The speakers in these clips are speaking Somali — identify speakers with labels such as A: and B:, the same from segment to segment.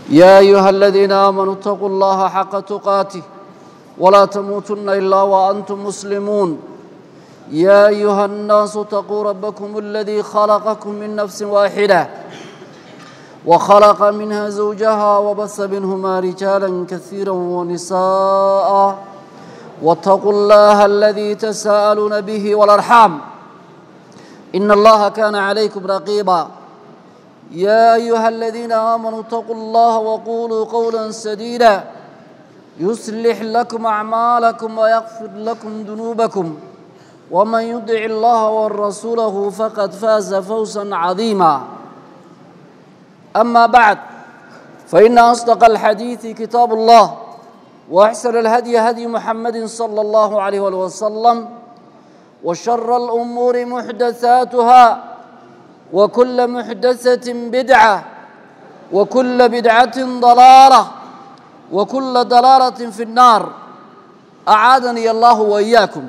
A: يا أيها الذين آمنوا اتقوا الله حق تقاته ولا تموتن إلا وأنتم مسلمون يا أيها الناس اتقوا ربكم الذي خلقكم من نفس واحدة وخلق منها زوجها وبث منهما رجالا كثيرا ونساء واتقوا الله الذي تساءلون به والأرحام إن الله كان عليكم رقيبا يا أيها الذين آمنوا اتقوا الله وقولوا قولا سديدا يصلح لكم أعمالكم ويغفر لكم ذنوبكم ومن يطع الله ورسوله فقد فاز فوزا عظيما أما بعد فإن أصدق الحديث كتاب الله وأحسن الهدي هدي محمد صلى الله عليه وسلم وشر الأمور محدثاتها وكل محدثة بدعة وكل بدعة ضلالة وكل ضلالة في النار أعاذني الله وإياكم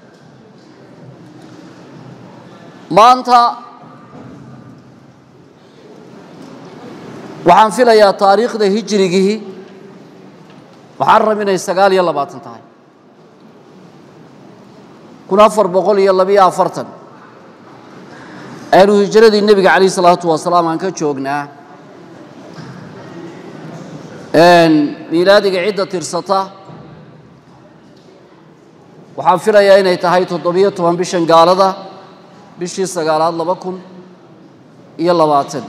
A: maanta waxaan filayaa taariikhda hijrigii waxaan rab inay sagaal iyo labaatan tahay kun afar boqol iyo labiyo afartan aynu hijradii nebiga calayh isalaatu wasalaam aan ka joognaa miilaadiga cidda tirsata waxaan filayaa inay tahay toddobiyo toban bishan gaalada bishii sagaalaad laba kun iyo labaatan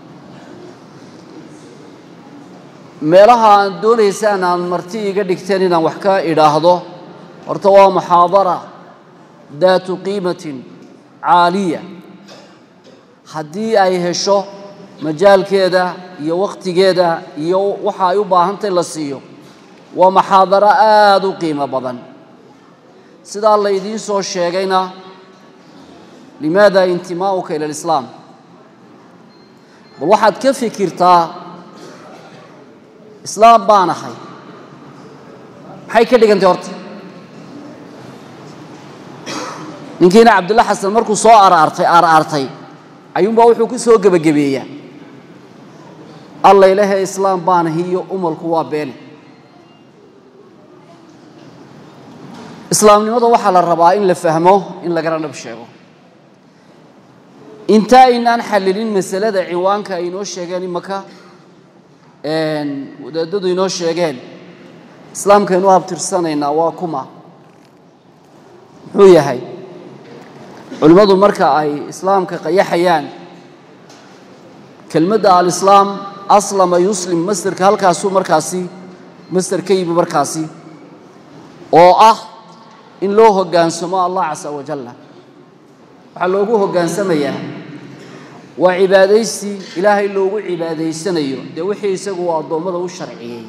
A: meelaha aan doonaysaan aan marti iga dhigteen inaan wax ka idhaahdo horta waa muxaadara daatu qiimatin caaliya haddii ay hesho majaalkeeda iyo wakhtigeeda iyo waxa ay u baahantay la siiyo waa muxaadaro aada u qiimo badan sidaa laydiin soo sheegayna limaada intimaa'uka ila alislaam bal waxaad ka fikirtaa islaam baan ahay maxay ka dhigantay horta ninkiina cabdulla xasan markuu soo araartay aaraartay ayuunbaa wuxuu ku soo gebagabeeyaa alla ilaahay islaam baan ahi iyo umalku waa beene islaamnimada waxaa la rabaa in la fahmo in lagana dhab sheego inta aynaan xallilin masalada ciwaanka ay inoo sheegeen imaka wadaadadu inoo sheegeen islaamkaynu habtirsanaynaa waa kuma muxuu yahay culimmadu marka ay islaamka qayaxayaan kelmadda alislaam aslama yuslim masderka halkaasuu markaasi masder ka yimi markaasi oo ah in loo hoggaansamo allah casa wajalla waxaa loogu hogaansamayaa waa cibaadaysi ilaahay loogu cibaadaysanayo dee wixii isagu uu addoommada u sharciyey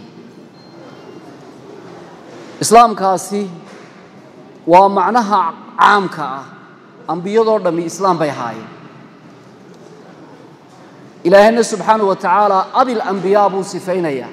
A: islaamkaasi waa macnaha caamka ah ambiyadoo dhammi islaam bay ahaayeen ilaahayna subxaanahu wa tacaala abil ambiyaa buu sifaynayaa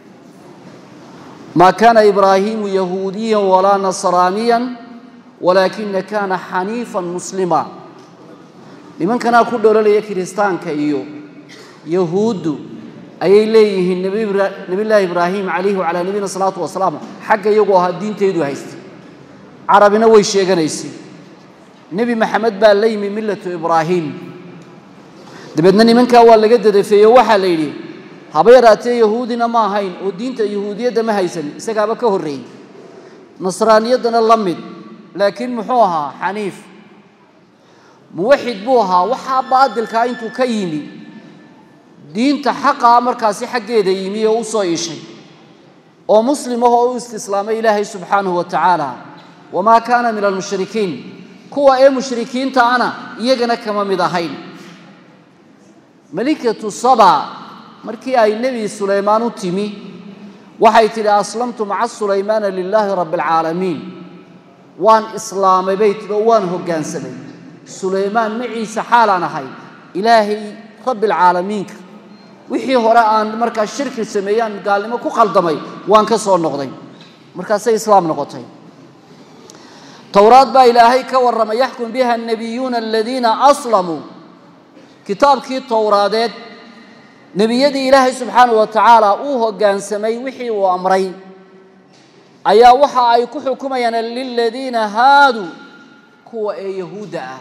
A: maa kaana ibraahiimu yahuudiyan walaa nasraaniyan walaakina kaana xaniifan muslima nimankanaa ku dhololaya kiristaanka iyo yahuuddu ayay leeyihiin nebillaahi ibraahim calayhi wacalaa nabiyina salaatu wasalaam xagga iyagu ahaa diintaydu haystay carabina way sheeganaysay nebi maxamed baa la yimi millatu ibraahim dabeedna nimankaa waa laga dadafeeyo waxaa la yidhi haba yaraatee yahuudina ma ahayn oo diinta yahuudiyadda ma haysan isagaaba ka horreeyey nasraaniyaddana la mid laakiin muxuu ahaa xaniif muwaxid buu ahaa waxaa baadilkaa intuu ka yimi diinta xaqaa markaasi xaggeeda yimi oo u soo iishay oo muslim ahoo u istislaamay ilaahay subxaanahu wa tacaala wamaa kaana min almushrikiin kuwa ee mushrikiinta ana iyagana kama mid ahayn malikatu saba markii ay nebi sulaymaan u timi waxay tidhi aslamtu maca sulaymaana lilaahi rabbi alcaalamiin waan islaamay bay tidhi oo waan hoggaansamay sulaymaan maciisa xaalaan ahay ilaahay rabbi alcaalamiinka wixii hore aan markaa shirki sameeyaan gaalnimo ku khaldamay waan ka soo noqday markaasay islaam noqotay towraad baa ilaahay ka warramay yaxkum biha annabiyuuna aladiina aslamuu kitaabkii towraadeed nebiyadii ilaahay subxaanahu wa tacaala uu hoggaansamay wixii uu amray ayaa waxa ay ku xukumayaan liladiina haaduu kuwa ee yahuudda ah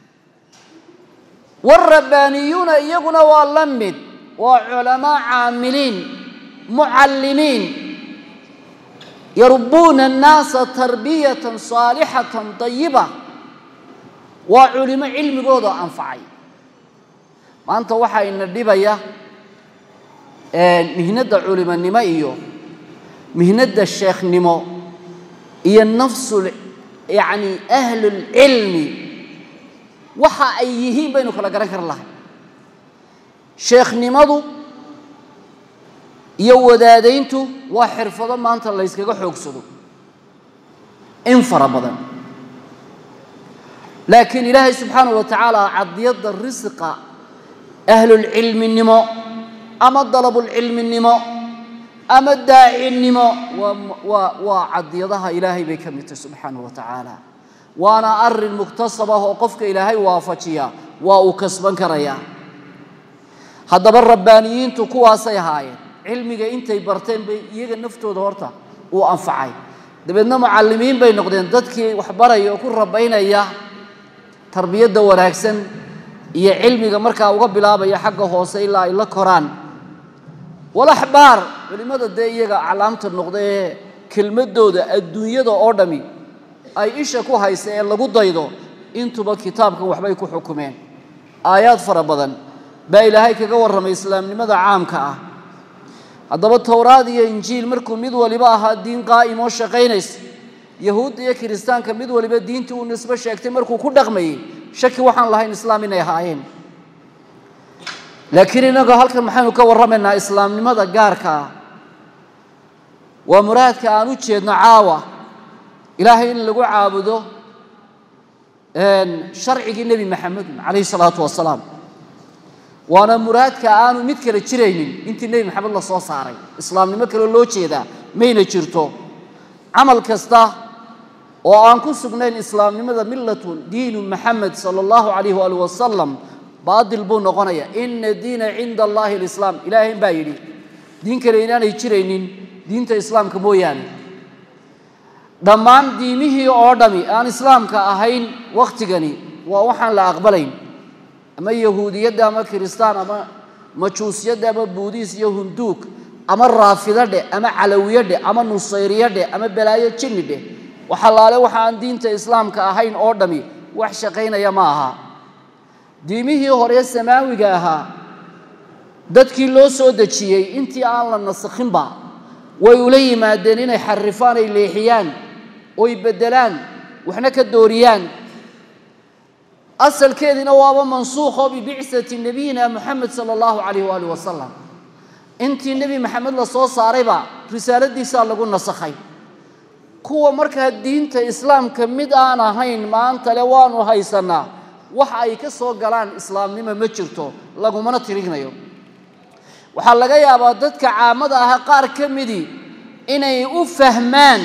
A: waalrabbaaniyuuna iyaguna waa la mid waa culamaa caamiliin mucallimiin yarbuuna annaasa tarbiyatan saalixatan dayiba waa culimo cilmigooda anfacay maanta waxaa ina dhibaya mihnadda culimonimo iyo mihnadda sheekhnimo iyo nafsul yacni ahlulcilmi waxa ay yihiin baynu kala garan kar lahay sheekhnimadu iyo wadaadayntu waa xirfado maanta layskaga xoogsado in fara badan laakiin ilaahay subxaanahu wa tacaala cadiyadda risqa ahlulcilminimo ama dalabulcilminimo ama daacinimo waa waa cadiyadaha ilaahay bay ka mid tahay subxaanahu wa tacaala waana arin muktasab ah oo qofka ilaahay waafajiya waa uu kasban karayaa haddaba rabbaaniyiintu kuwaasay ahaayeen cilmiga intay barteen bay iyaga naftooda horta uu anfacay dabeedna mucallimiin bay noqdeen dadkii waxbaraya oo ku rabaynaya tarbiyadda wanaagsan iyo cilmiga markaa uga bilaabaya xagga hoose ilaa ay la koraan walaxbaar culimmada dee iyaga aclaamta noqda ee kelmadooda adduunyada oo dhami ay isha ku haysa ee lagu daydo intuba kitaabkan waxbay ku xukumeen aayaad fara badan baa ilaahay kaga warramay islaamnimada caamka ah haddaba towraad iyo injiil markuu mid waliba ahaa diin qaa'im oo shaqaynaysa yahuudda iyo kiristaanka mid waliba diintii uu nisbo sheegtay markuu ku dhaqmayey shaki waxaan lahayn islaam inay ahaayeen laakiin innagu halkan maxaynu ka warramaynaa islaamnimada gaarka ah waa muraadka aan u jeedno caawa ilaahay in lagu caabudo sharcigii nebi maxamed calayhi salaatu wasalaam waana muraadka aanu mid kale jiraynin intii nebi maxamed la soo saaray islaamnimo kale loo jeedaa mayna jirto camal kasta oo aan ku sugnayn islaamnimada millatun diinu maxamed sala allahu calayh waali wasalam baadil buu noqonaya ina diina cinda allahi alislaam ilaahay baa yidhi diin kale inaanay jiraynin diinta islaamka mooyaane dhammaan diimihii oo dhami aan islaamka ahayn wakhtigani waa waxaan la aqbalayn ama yahuudiyadda ama kiristaan ama majuusiyadda ama buudiis iyo hunduug ama raafido dheh ama calawiyo dheh ama nusayriyo dheh ama balaayo jinni dheh waxalaale waxa aan diinta islaamka ahayn oo dhami wax shaqaynaya ma aha diimihii hore samaawiga ahaa dadkii loo soo dejiyey intii aan la nasakhinba way ula yimaadeen inay xarifaan ay leexiyaan oy beddelaan waxna ka dooriyaan asalkeediina waaba mansuukho bibicati nabiyina moxamed sala allahu calayh waalih wasalam intii nebi maxamed la soo saarayba risaaladiisaa lagu nasakhay kuwa markaa diinta islaamka mid aan ahayn maanta le waanu haysanaa wax ay ka soo galaan islaamnimo ma jirto lagumana tirinayo waxaa laga yaabaa dadka caamada ah qaar ka midii inay u fahmaan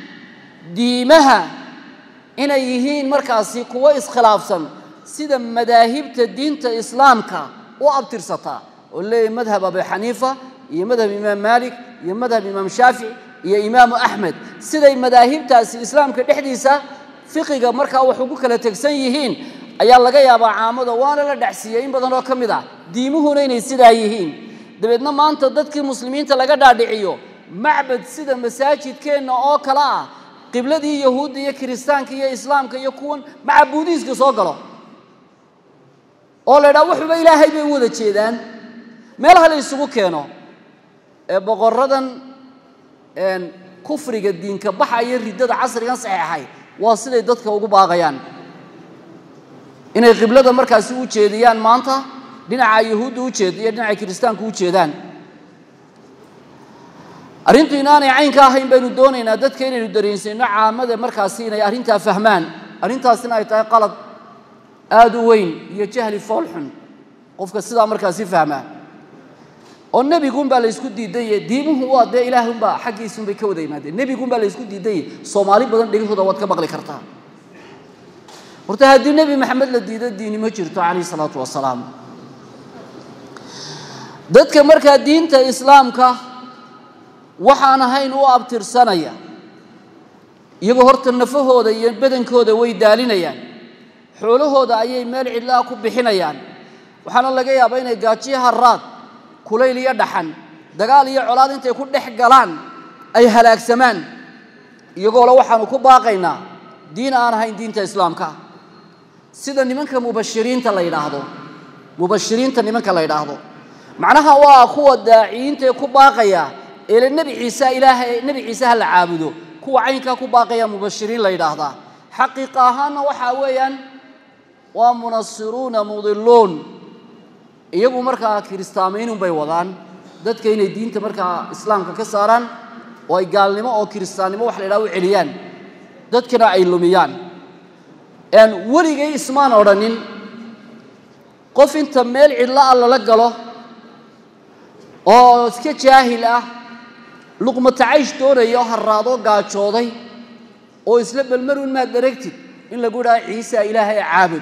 A: diimaha inay yihiin markaasi kuwo iskhilaafsan sida madaahibta diinta islaamka u abtirsataa oo leeyahy madhab abu xaniifa iyo madhab imaam maalik iyo madhab imaam shaafici iyo imaamu axmed siday madaahibtaasi islaamka dhexdiisa fiqiga markaa wax ugu kala tegsan yihiin ayaa laga yaabaa caamada waana la dhacsiiyey in badan oo ka mid ah diimuhuna inay sidaa yihiin dabeedna maanta dadkii muslimiinta laga dhaadhiciyo macbad sida masaajidkeenna oo kale ah qibladii yahuudda iyo kiristaanka iyo islaamka iyo kuwan macabuudiiska soo galo oo la ydhaha waxuba ilaahay bay u wada jeedaan meelaha la isugu keeno ee boqoradan kufriga diinka baxa iyo riddada casrigan saxeexay waa siday dadka ugu baaqayaan inay qiblada markaasi u jeediyaan maanta dhinaca yahuudda u jeed iyo dhinaca kiristaanka u jeedaan arrintu inaanay caynka ahayn baynu doonaynaa dadka inaynu dareensiino caamada markaasi inay arrintaa fahmaan arrintaasina ay tahay qalad aada u weyn iyo jahli foolxun qofka sidaa markaasi fahmaa oo nebigunbaa laysku diidaye diimuhu waa dee ilaahunbaa xaggiisunbay ka wada yimaadeen nebigunbaa laysku diidaye soomaali badan dhegahooda waad ka maqli kartaa horta haddii nebi maxamed la diido diini ma jirto calayh isalaatu wasalaam dadka markaa diinta islaamka waxaan ahayn u abtirsanaya iyagoo horta nafahooda iyo badankooda way daalinayaan xoolahooda ayay meel cidlaa ku bixinayaan waxaana laga yaabaa inay gaajiyo haraad kulayl iyo dhaxan dagaal iyo colaad intay ku dhex galaan ay halaagsamaan iyagoo le waxaanu ku baaqaynaa diin aan ahayn diinta islaamka sida nimanka mubashiriinta la yidhaahdo mubashiriinta nimanka la yidhaahdo macnaha waa kuwa daaciyiintaee ku baaqaya eele nebi ciise ilaahay nebi ciise ha la caabudo kuwa caynkaa ku baaqaya mubashiriin la yidhaahdaa xaqiiqa ahaanna waxaa weeyaan waa munasiruuna mudiluun iyagu markaa kiristaamaynun bay wadaan dadka inay diinta markaa islaamka ka saaraan oo ay gaalnimo oo kiristaannimo wax la yidhaha u celiyaan dadkana ay lumiyaan weligay ismaan odhanin qof inta meel cidlo ah lala galo oo iska jaahil ah luqmatacaysh doonaya oo harraadoo gaajooday oo isla belmarun maad dharagtid in lagu idhaha ciisa ilaahay caabud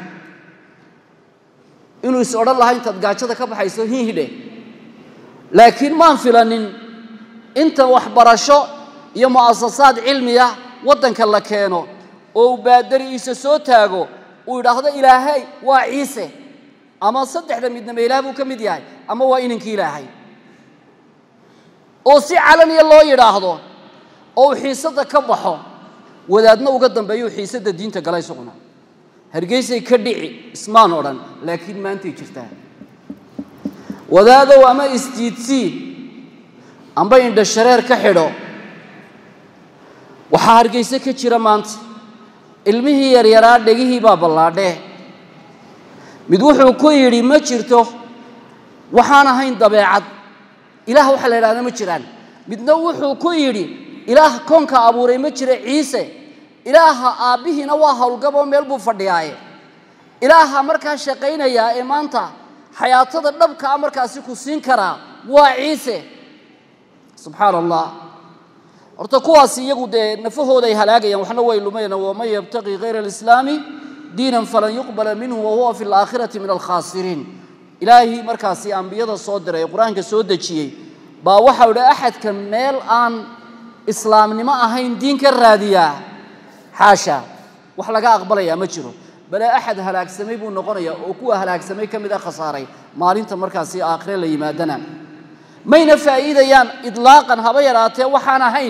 A: inuu is odhan lahaa intaad gaajada ka baxayso hihidhe laakiin maan filanin inta waxbarasho iyo mu'asasaad cilmiya waddanka la keeno oo uu baadari'iisa soo taago uu idhaahdo ilaahay waa ciise ama saddexda midnaba ilaah buu ka mid yahay ama waa inankii ilaahay oo si calaniya loo yidhaahdo oo uu xiisadda ka baxo wadaadna uga dambeeyo uu xiisadda diinta gala isaguna hargeysay ka dhici ismaan odhan laakiin maantay jirtaa wadaadow ama isjiidsiid amba indha shareer ka xidho waxaa hargeyse ka jira maanta ilmihii yaryaraa dhegihii baa ballaadhee mid wuxuu ku yidhi ma jirto waxaan ahayn dabeecad ilaah waxa la yidhahda ma jiraan midna wuxuu ku yidhi ilaah koonka abuuray ma jira ciise ilaaha aabbihiina waa howlgaboo meel buu fadhiyaaye ilaaha markaa shaqaynayaa ee maanta xayaatada dhabka a markaasi ku siin karaa waa ciise subxaana allah horta kuwaasi iyagu dee nafahooda ay halaagayaan waxna way lumayaan waman yabtaqi kayra alislaami diinan falan yuqbala minhu wahuwa fi alaakhirati min alkhaasiriin ilaahii markaasi ambiyada soo diray ee qur-aanka soo dejiyey baa waxau idhi axadka meel aan islaamnimo ahayn diin ka raadiyaa xaasha wax laga aqbalayaa ma jiro bale axad halaagsamay buu noqonayaa oo kuwa halaagsamay ka mid a khasaaray maalinta markaasi aakhire la yimaadana mayna faa'iidayaan idlaaqan haba yaraatee waxaan ahayn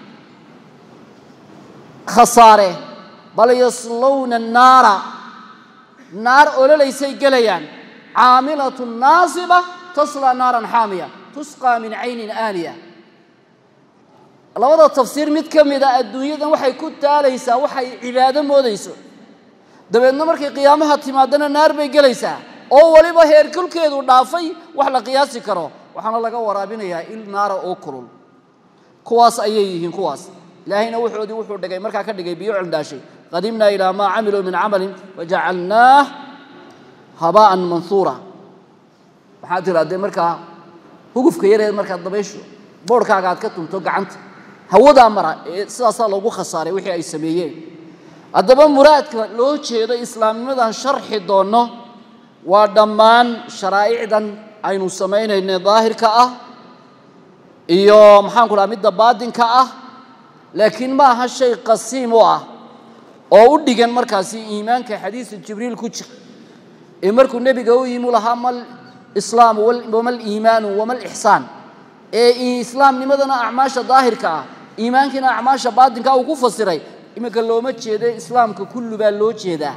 A: khasaare bal yaslowna naara naar ololaysay gelayaan caamilatu naasiba taslaa naaran xaamiya tusqaa min caynin aaniya labada tafsiir mid ka mid a adduunyadan waxay ku taalaysaa waxay cibaado moodayso dabeedna markay qiyaamaha timaadana naar bay gelaysaa oo weliba heerkulkeedu dhaafay wax la qiyaasi karo waxaana laga waraabinayaa il naara oo kulul kuwaas ayay yihiin kuwaas ilaahayna wuxoodii wuxuu dhigay markaa ka dhigay biyo cildhaashay qadimnaa ilaa maa camiluu min camalin wajacalnaah habaa'an manhuura waxaad tirahdee markaa hugufka yareed markaad dabaysho boodhkaaga aad ka tunto gacanta hawadaa mara ee sidaasaa loogu khasaaray wixii ay sameeyeen haddaba muraadka loo jeedo islaamnimadan sharxi doonno waa dhammaan sharaa'icdan aynu samaynayna daahirka ah iyo maxaanku dhaha midda baadinka ah laakiin ma aha shay qasiim u ah oo u dhigan markaasi iimaanka xadiisu jibriil ku jira ee markuu nebiga u yimi lahaa mal islaamu wama liimaanu wama lixsaan ee islaamnimadana acmaasha daahirka ah iimaankiina acmaasha baadinka uu ku fasiray iminka looma jeedo islaamka kullu baa loo jeedaa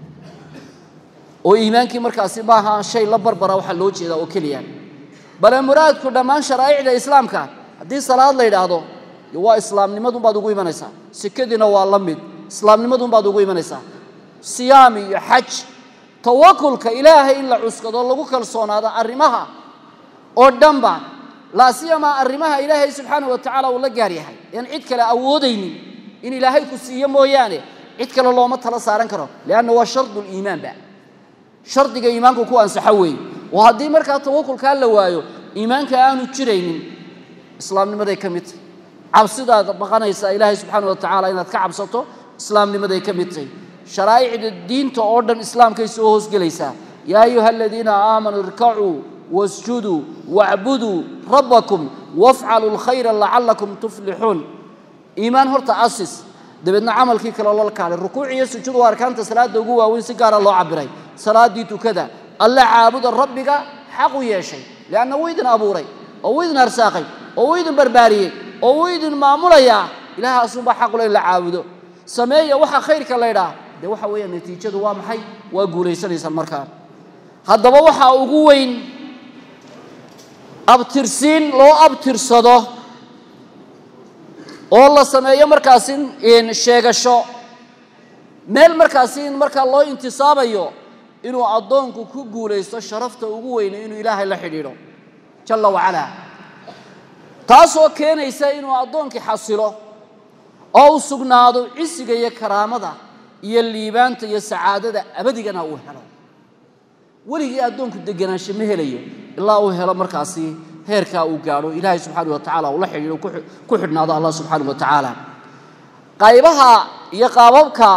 A: oo iimaankii markaasi maaha shay la barbara waxaa loo jeedaa oo keliya bale muraadku dhammaan sharaa'icda islaamka haddii salaad la yidhaahdo waa islaamnimadunbaad ugu imanaysaa sekadiina waa la mid islaamnimadunbaad ugu imanaysaa siyaam iyo xaj tawakulka ilaahay in la cuskado lagu kalsoonaado arrimaha oo dhanba laa siyamaa arrimaha ilaahay subxaanah wa tacaala uu la gaar yahay aan cid kale awoodaynin in ilaahay ku siiyo mooyaane cid kale looma tala saaran karo lianna waa shardu liimaanba shardiga iimaanku ku ansaxo weeye oo haddii markaa tawakulkaa la waayo iimaanka aanu jiraynin islaamnimaday ka mid tahy cabsidaad baqanaysaa ilaahay subxaana wa tacaala inaad ka cabsato islaamnimaday ka mid tahy sharaa'icda diinta oo dhan islaamkay soo hoosgelaysaa yaa ayuha aladiina aamanuu irkacuu wasjuduu wacbuduu rabbakum wafcaluu lkhayra lacalakum tuflixuun iimaan horta asis dabeedna camalkii kale loo kaalay rukuuc iyo sujuud waa arkaanta salaada ugu waaweyn si gaara loo cabiray salaadii tukada alla caabuda rabbiga xaq u yeeshay leanna wuu idin abuuray oo wuu idin arsaaqay oo wuu idin barbaariyey oo wuu idin maamulayaa ilaah asunbaa xaqule in la caabudo sameeya waxa khayrka laydhaa dee waxa weeya natiijadu waa maxay waa guulaysanaysaan markaa haddaba waxaa ugu weyn abtirsiin loo abtirsado oo la sameeyo markaasi sheegasho meel markaasi in markaa loo intisaabayo inuu addoonku ku guulaysto sharafta ugu weyne inuu ilaahay la xidhiidho jalla wacalaa taasoo keenaysa inuu addoonkii xasilo oo u sugnaado cisiga iyo karaamada iyo liibaanta iyo sacaadada abadigana uu helo weligii addoonku deganaansho ma helayo ilaa uu helo markaasi heerkaa uu gaadho ilaahay subxaana wa tacala uu la xidhiidho ku xidhnaado allah subxaana wa tacaala qaybaha iyo qaababka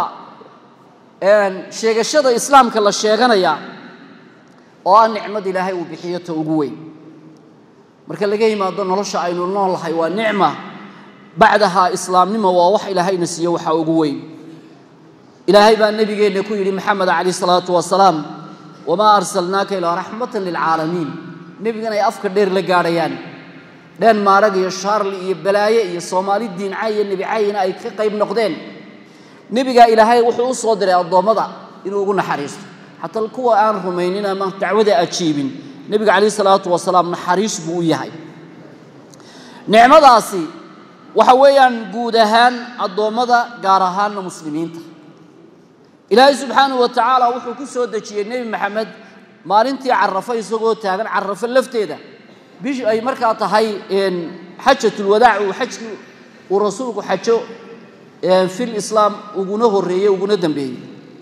A: sheegashada islaamka la sheeganaya oo ah nicmad ilaahay uu bixiyo ta ugu weyn marka laga yimaado nolosha aynu noolahay waa nicma bacdaha islaamnimo waa wax ilaahayna siiyo waxaa ugu weyn ilaahay baa nebigeenna ku yidhi maxamed calayh salaatu wasalaam wamaa arsalnaaka ilaa raxmatan lilcaalamiin nebigan ay afka dheer la gaadhayaan dheen maarag iyo shaarli iyo balaaye iyo soomaali diincay iyo nebicayina ay ka qayb noqdeen nebigaa ilaahay wuxuu u soo diray addoommada inuu ugu naxariisto xataa kuwa aan rumaynin ama dacwada ajiibin nebiga calayh salaatu wasalaam naxariis buu u yahay nicmadaasi waxa weeyaan guud ahaan addoommada gaar ahaanna muslimiinta ilaahay subxaanahu wa tacaala wuxuu ku soo dejiyey nebi maxamed maalintii carafo isagoo taagan carafo lafteeda bish ay markaa tahay xajatulwadaac uu xajkii uu rasuulku xajo fil islaam uguna horreeyey uguna dambeeyey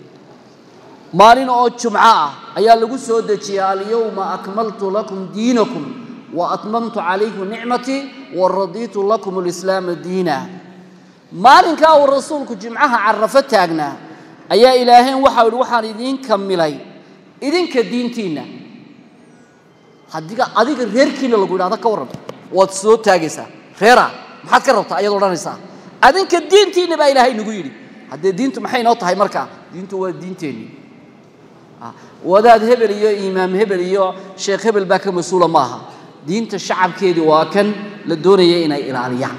A: maalin oo jumco ah ayaa lagu soo dejiyey alyowma akmaltu lakum diinakum wa atmamtu calaykum nicmatii wa radiitu lakum alislaama diina maalinkaa uu rasuulku jimcaha carafo taagnaa ayaa ilaahayn waxau ihi waxaan idiin kamilay idinka diintiinna hadiga adiga reerkiina lagu yidhahda ka warran waad soo taagaysaa reera maxaad ka rabtaa ayaad odhanaysaa adinka diintiinna baa ilaahay nagu yidhi haddee diintu maxay noo tahay markaa diintu waa diinteenni wadaad hebel iyo imaam hebel iyo sheekh hebel baa ka mas-uula maaha diinta shacabkeedii waa kan la doonaya inay ilaaliyaan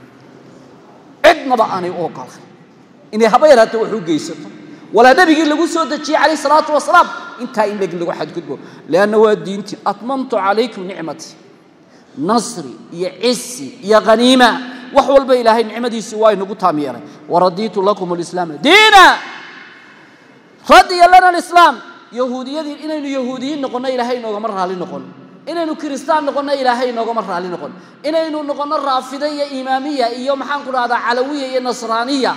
A: cidnaba aanay u ogolayn inay haba yaraata wax u geysato walaa nebigii lagu soo dejiyey calayh salaatu wasalaam intaa in leg lagu xadgudbo leanna waa diintii atmamtu calaykum nicmatii nasri iyo cisi iyo haniima wax walba ilaahay nicmadiisii waa inagu taam yeelay waradiitu lakum alislaama diina radiya lana alislaam yahuudiyadii inaynu yahuudiyiin noqonno ilaahay inoogama raali noqon inaynu kiristaan noqonno ilaahay inoogama raali noqon inaynu noqonno raafida iyo imaamiya iyo maxaan ku dhahdaa calawiya iyo nasraaniya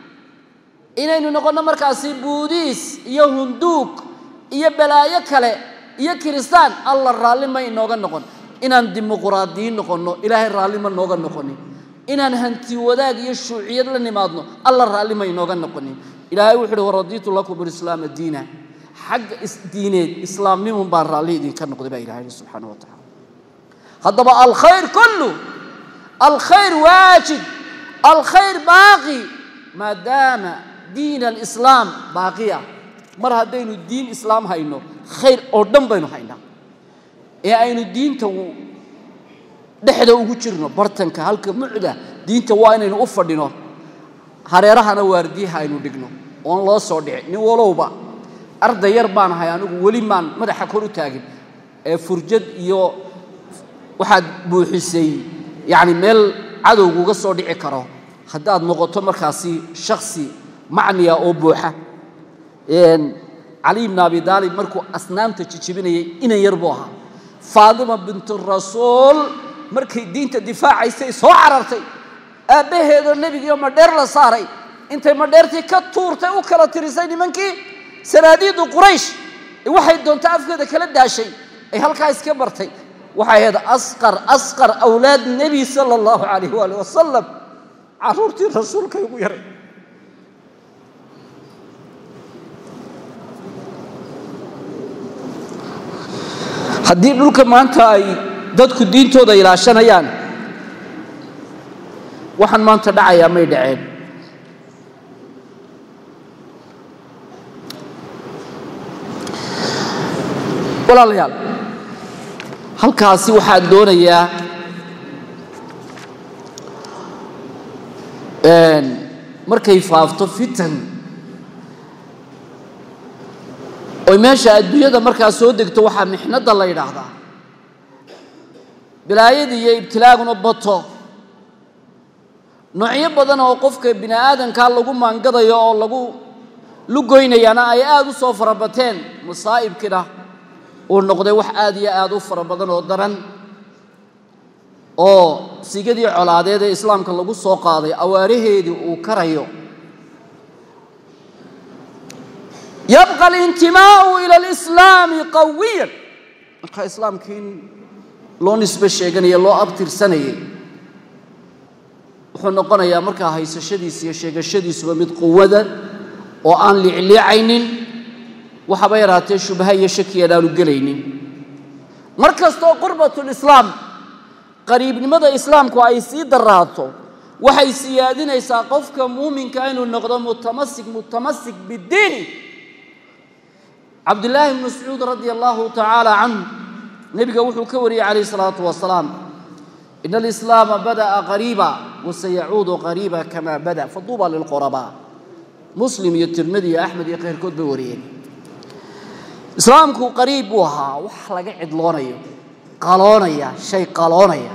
A: inaynu noqonno markaasi buudiis iyo hunduug iyo balaayo kale iyo kiristaan alla raalli ma inooga noqon inaan dimuquraadiyiin noqonno ilaahay raalli ma nooga noqonin inaan hanti wadaag iyo shuuciyad la nimaadno alla raalli ma inooga noqonin ilaahay wuxu uhi waradiitu lakum alislaama diina xagga isdiineed islaamnimun baan raalli idinka noqday baa ilahay subxaana wa tacala haddaba alkhayr kullu alkhayr waajib alkhayr baaqi maadaama diin alislaam baaqiya mar haddaynu diin islaam hayno khayr oo dhan baynu haynaa ee aynu diinta dhexda ugu jirno bartanka halka mucda diinta waa inaynu u fadhino hareerahana waardiyaha aynu dhigno oon loo soo dhicin nin walowba arday yar baan ahay anigu weli maan madaxa kor u taagin ee furjad iyo waxaad buuxisay yacni meel cadowguga soo dhici karo haddaad noqoto markaasi shaksi macniya oo buuxa cali ibn abi daalib markuu asnaamta jijibinayay inan yar buu ahaa faadima bintu rasuul markay diinta difaacaysay soo carartay aabbaheedoo nebigiioo madheer la saaray intay madheertii ka tuurtay u kala tirisay nimankii sanaadiidu quraysh waxay doonta afkeeda kala daashay ay halkaa iska bartay waxay ahayd asqar asqar awlaad nebi sala allahu calayh waali wasalam caruurtii rasuulkay ugu yaray haddii dhulka maanta ay dadku diintooda ilaashanayaan waxaan maanta dhacayaa may dhaceen walaalayaal halkaasi waxaan doonayaa markay faafto fitan oy meesha adduunyada markaa soo degto waxaa mixnadda la yidhaahdaa bilaayada iyo ibtilaaguna bato noocyo badan oo qofka bini aadankaa lagu maangadayo oo lagu lugoynayana ay aada u soo farabateen masaa'ibkina uu noqday wax aada iyo aada u fara badan oo daran oo sigadii colaadeed ee islaamka lagu soo qaaday awaaraheedii uu karayo yabqa alintimaau ila alislaami qawiyan marka islaamkii in loo nisbe sheeganaya loo abtirsanayay wuxuu noqonayaa markaa haysashadiisa iyo sheegashadiisuba mid quwada oo aan liicliicaynin waxaba yaraatee shubha iyo shakiyan aanu gelaynin mar kastoo qurbatulislaam qariibnimada islaamku ay sii daraato waxay siyaadinaysaa qofka muuminka inuu noqdo mutamasik mutamasik bidiini cabdillaahi bn mascuud radia allahu tacaala canhu nebiga wuxuu ka wariyey calayh isalaatu wasalaam ina alislaama bada'a qariiba wasayacuudu qariiba kama bada faduuba lilqurabaa muslim iyo tirmidi iyo axmed iyo keyrkood bay wariyeen islaamku qariib buu ahaa wax laga cidloonayo qaloonaya shay qaloonaya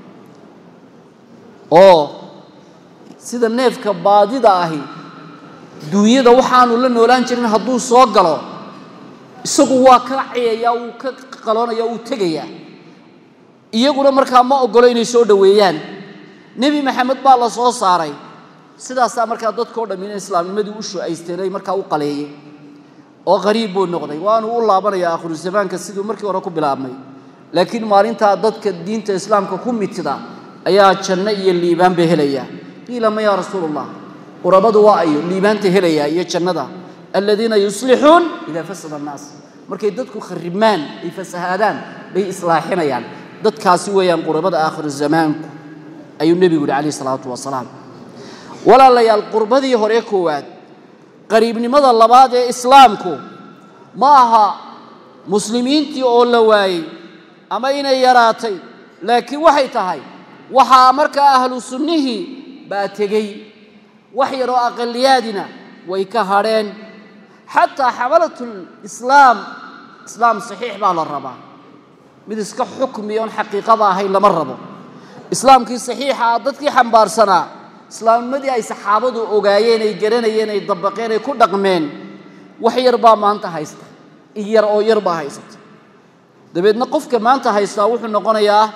A: oo sida neefka baadida ahi duunyada waxaanu la noolaan jirin hadduu soo galo isagu waa ka ciyaya wuu ka qaloonaya wuu tegayaa iyaguna markaa ma ogolo inay soo dhoweeyaan nebi maxamed baa la soo saaray sidaasaa markaa dadkao dham ina islaamnimadii u shucaysteen ay markaa u qaleeyey oo qariib buu noqday waanu u laabanayaa akhiru zamaanka siduu markii hore ku bilaabmay laakiin maalintaa dadka diinta islaamka ku mitida ayaa janno iyo liibaan bay helayaa qiila ma yaa rasuul allah qurabadu waa ayo liibaanta helayaa iyo jannada aladiina yuslixuun idaa fasada annaas markay dadku kharibmaan ay fasahaadaan bay islaaxinayaan dadkaasi weeyaan qurabada aakhiru zamaanku ayuu nebigu yihi calayh isalaatu wasalaam walaalayaal qurbadii hore koowaad qariibnimada labaad ee islaamku ma aha muslimiintii oo la waayey ama inay yaraatay laakiin waxay tahay waxaa markaa ahlu sunnihii baa tegey wax yaroo aqaliyaadina way ka hadheen xataa xamalatulislaam islaam saxiix baa la rabaa mid iska xukmi oon xaqiiqada ahayn lama rabo islaamkii saxiixa ah dadkii xambaarsanaa islaamnimadii ay saxaabadu ogaayeen ay garanayeen ay dabaqeen ay ku dhaqmeen wax yar baa maanta haysta in yar oo yar baa haysata dabeedna qofka maanta haystaa wuxuu noqonayaa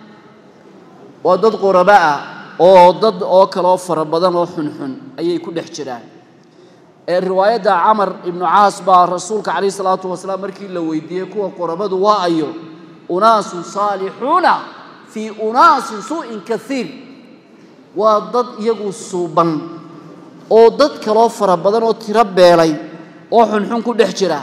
A: waa dad quraba ah oo dad oo kaleoo fara badan oo xunxun ayay ku dhex jiraan ee riwaayadda camar ibnu caas baa rasuulka calayh isalaatu wasalaam markii la weydiiyey kuwa qurabadu waa ayo unaasun saalixuuna fii unaasin suu'in kaiir waa dad iyagu suuban oo dad kaloo fara badan oo tiro beelay oo xunxun ku dhex jira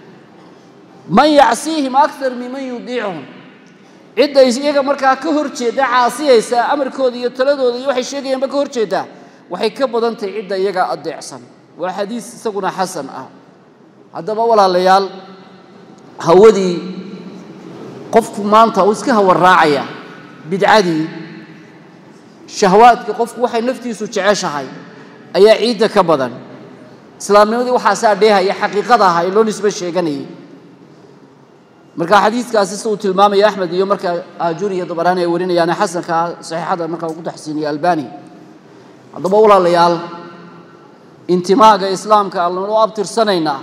A: man yacsiihim akar minman yudiicuhum cidda iyaga markaa ka hor jeedda caasiyaysa amarkooda iyo taladooda iyo waxay sheegayaanba ka hor jeeddaa waxay ka badan tahay cidda iyaga adeecsan waa xadiis isaguna xasan ah haddaba walaalayaal hawadii qofku maanta uu iska hawa raacaya bidcadii shahwaadka qofku waxay naftiisu jeceshahay ayaa ciidda ka badan islaamnimadii waxaasaa dheehaya xaqiiqada aha ee loo nisbe sheeganayay marka xadiidkaasi si uu tilmaamaya axmed iyo markaa aajuri iyo dabaraani ay warinayaane xasanka saxiixada markaa uu ku taxsiiniye albani haddaba walaalayaal intimaaga islaamka allanoo abtirsanaynaa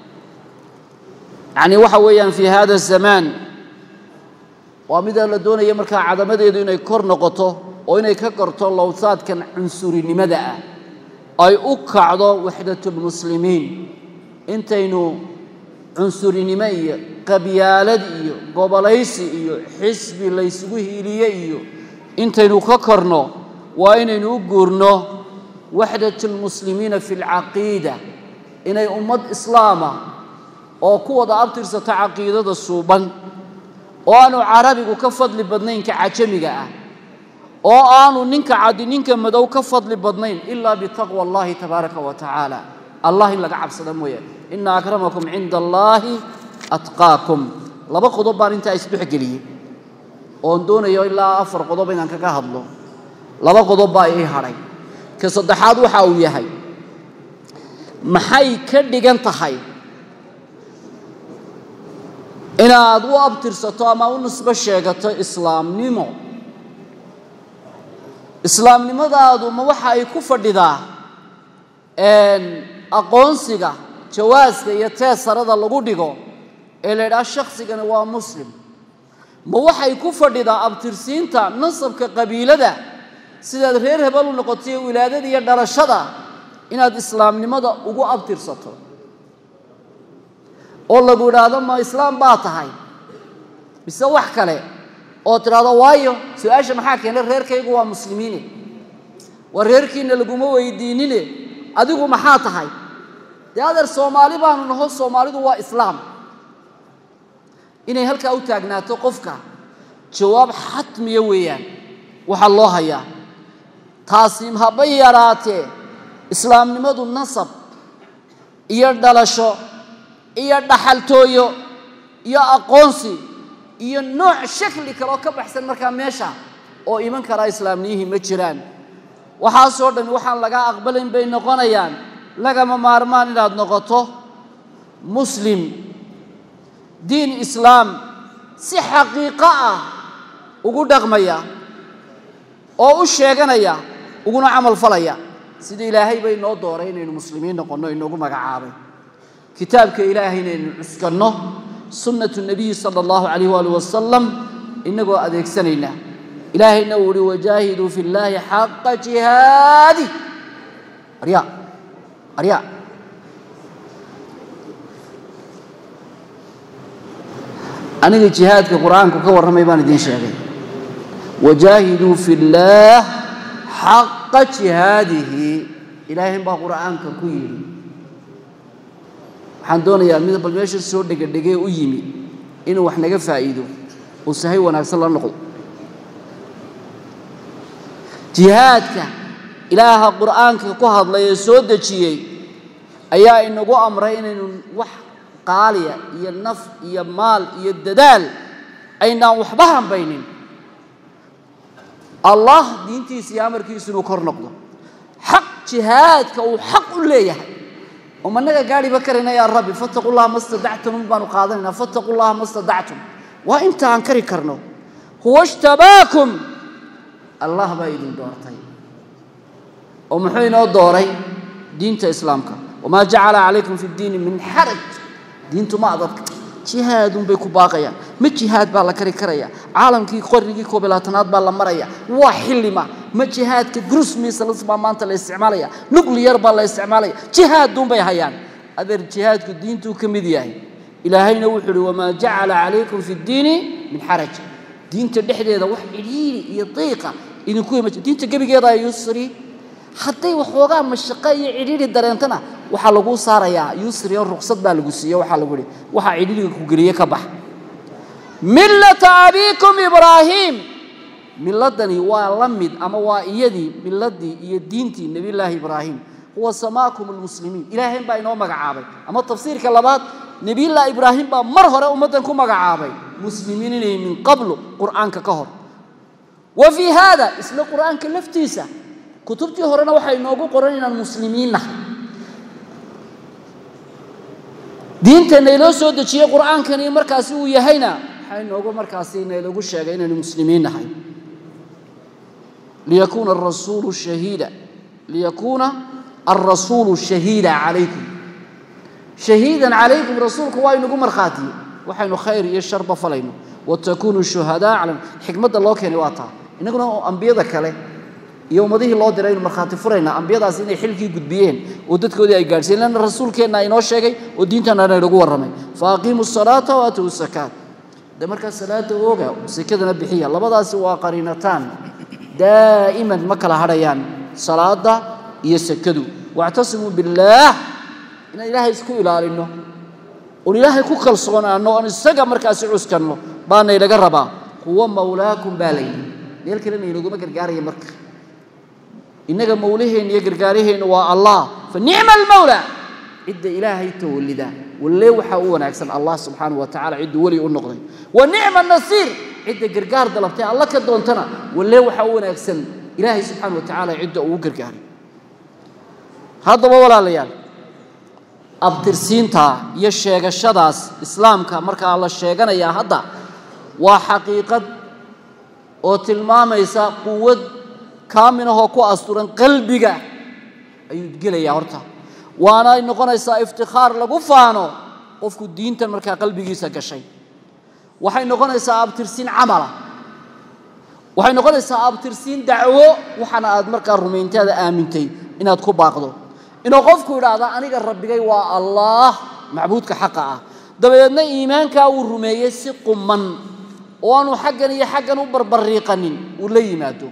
A: yacni waxa weeyaan fii hada zamaan waa mida la doonaya markaa cadamadeedu inay kor noqoto oo inay ka korto lowsaadkan cunsurinimada ah ay u kacdo waxdatulmuslimiin intaynu cunsurinimo iyo qabyaalad iyo gobolaysi iyo xisbi laysugu hiiliye iyo intaynu ka korno waa inaynu u guurno waxdatulmuslimiina fi lcaqiida inay ummad islaama oo ku wada abtirsata caqiidada suuban oo aanu carabigu ka fadli badnayn ka cajamiga ah oo aanu ninka cadi ninka madow ka fadli badnayn ilaa bitaqwa allahi tabaaraka wa tacaala allah in laga cabsada mooye ina akramakum cinda allaahi atqaakum laba qodob baan intaa isdhexgeliyey oon doonayo ilaa afar qodob inaan kaga hadlo laba qodob baa ii hadhay ka saddexaad waxa uu yahay maxay ka dhigan tahay inaad u abtirsato ama u nisbo sheegato islaamnimo islaamnimadaadu ma waxa ay ku fadhidaa aqoonsiga jawaaska iyo teesarada lagu dhigo ee la ydhaha shaksigani waa muslim ma waxay ku fadhidaa abtirsiinta nasabka qabiilada sidaad reer hebel u noqotay wilaadada iyo dhalashada inaad islaamnimada ugu abtirsato oo lagu idhaahdo ma islaam baa tahay mise wax kale oo tidhaahdo waayo su-aasha maxaa keenay reerkaygu waa muslimiine waa reerkiina laguma weydiinine adigu maxaa tahay dee adeer soomaali baanu naho soomaalidu waa islaam inay halkaa u taagnaato qofka jawaab xatmiya weeyaan waxaa loo hayaa taasi haba yaraatee islaamnimadu nasab iyo dhalasho iyo dhaxaltooyo iyo aqoonsi iyo nooc shakli kale oo ka baxsan markaa meesha oo iman karaa islaamniyihii ma jiraan waxaasoo dhan waxaan lagaa aqbalayn bay noqonayaan lagama maarmaan inaad noqoto muslim diin islaam si xaqiiqo ah ugu dhaqmaya oo u sheeganaya uguna camal falaya sida ilaahay bay noo dooray inaynu muslimiin noqonno inoogu magacaabay kitaabka ilaahay inaynu cuskanno sunnatu nabiyi sala allahu calayh waali wasalam inagoo adeegsanayna ilaahayna uu uhi wajaahiduu fi llaahi xaqa jihaadi arya arya aniga jihaadka qur-aanku ka warramay baan idiin sheegay wajaahiduu fi llaah xaqa jihaadihi ilaahay baa qur'aanka ku yidhi waxaan doonayaa mid bal meesha soo dhegadhegee u yimi inuu wax naga faa'iido oo sahay wanaagsan la noqdo jihaadka ilaaha qur'aanka ku hadlay ee soo dejiyey ayaa inagu amray inaynu wax qaaliya iyo naf iyo maal iyo dadaal aynaan waxba hambaynin allah diintiisa iyo amarkiisu inuu kor noqdo xaq jihaadka uu xaq u leeyahay oo managa gaadhiba karayna yaa rabbi fattaqu llaha ma stadactum un baanu qaadanaynaa fattaqu llaha ma stadactum waa inta aan kari karno huwa ishtabaakum allah baa idin doortay oo muxuu inoo dooray diinta islaamka wamaa jacala calaykum fi ddiini min xaraj diintu ma adadka jihaadun bay ku baaqayaan ma jihaad baa la kari karaya caalamkii qarnigii koob iyo labaatanaad baa la maraya waa xillima ma jihaadka grusmisalas baa maanta la isticmaalaya nucliyar baa la isticmaalaya jihaadun bay hayaan adeer jihaadku diintuu ka mid yahay ilaahayna wuxuu uhi wamaa jacala calaykum fi ddiini min xaraj diinta dhexdeeda wax cidhiiri iyo diiqa idinku ima diinta gebigeeda yusri hadday waxoogaa mashaqo iyo cidhiiri dareentana waxaa lagu saarayaa yusri oo ruqsad baa lagu siiye waxaa lagu ihi waxaa cidhiiriga ku geliye ka bax millata abiikum ibraahiim milladani waa la mid ama waa iyadii milladii iyo diintii nebiyullaahi ibraahim huwa samaakum almuslimiin ilaahayn baa inoo magacaabay ama tafsiirka labaad nebiyullaahi ibraahim baa mar hore ummaddan ku magacaabay muslimiin inay min qablu qur'aanka ka hor wa fii haada isla qur'aanka laftiisa kutubtii horena waxaa inoogu qoran inaan muslimiin nahay diinta nayloo soo dejiyey qur'aankani markaasi uu yahayna waxaa inoogu markaasi naylagu sheegay inaynu muslimiin nahay liyakuuna arasuulu shahiida liyakuuna alrasuulu shahiida calaykum shahiidan calaykum rasuulku waa inagu markhaatiye waxaynu khayr iyo sharba falayno watakuunuu shuhadaa cala xikmadda loo keenay waa taa innaguna ambiyada kale iyo ummadihii loo diray aynu markhaati furaynaa ambiyadaas inay xilkii gudbiyeen oo dadkoodii ay gaadhsiyen lanna rasuulkeenna inoo sheegay oo diintana inagu warramay fa aqiimu salaata wa atuu sakaat de markaa salaada ooga sekadana bixiya labadaasi waa qariinataan daa'iman ma kala hadhayaan salaada iyo sekadu wactasimuu billaah inaan ilaahay isku ilaalino oon ilaahay ku kalsoonaano oon isaga markaasi cuskanno baana inaga rabaa huwa mawlaakum baa layidhi meel kalena inaguma gargaaraya marka innaga mawlaheenna iyo gargaaraheenna waa allah fa nicma almawla cidda ilaahay tawallida walle waxaa u wanaagsan allah subxaanahu wa tacala cidduu weli u noqday wa nicma nasiir cidda gargaar dalabtay alla ka doontana walle waxaa u wanaagsan ilaahay subxaana wa tacaala cidda uu gargaaray haddaba walaalayaal abtirsiinta iyo sheegashadaas islaamka markaa la sheeganayaa hadda waa xaqiiqad oo tilmaamaysa quwad kaaminahoo ku asturan qalbiga ayuu gelayaa horta waana ay noqonaysaa iftikhaar lagu faano qofku diintan markaa qalbigiisa gashay waxay noqonaysaa abtirsiin camala waxay noqonaysaa abtirsiin dacwo waxaana aad markaa rumayntaada aamintay inaad ku baaqdo inuu qofku idhaahda aniga rabbigay waa allaah macbuudka xaqa ah dabadeedna iimaankaa uu rumeeyey si quman oo aanu xaggan iyo xaggan u barbariiqanin uu la yimaado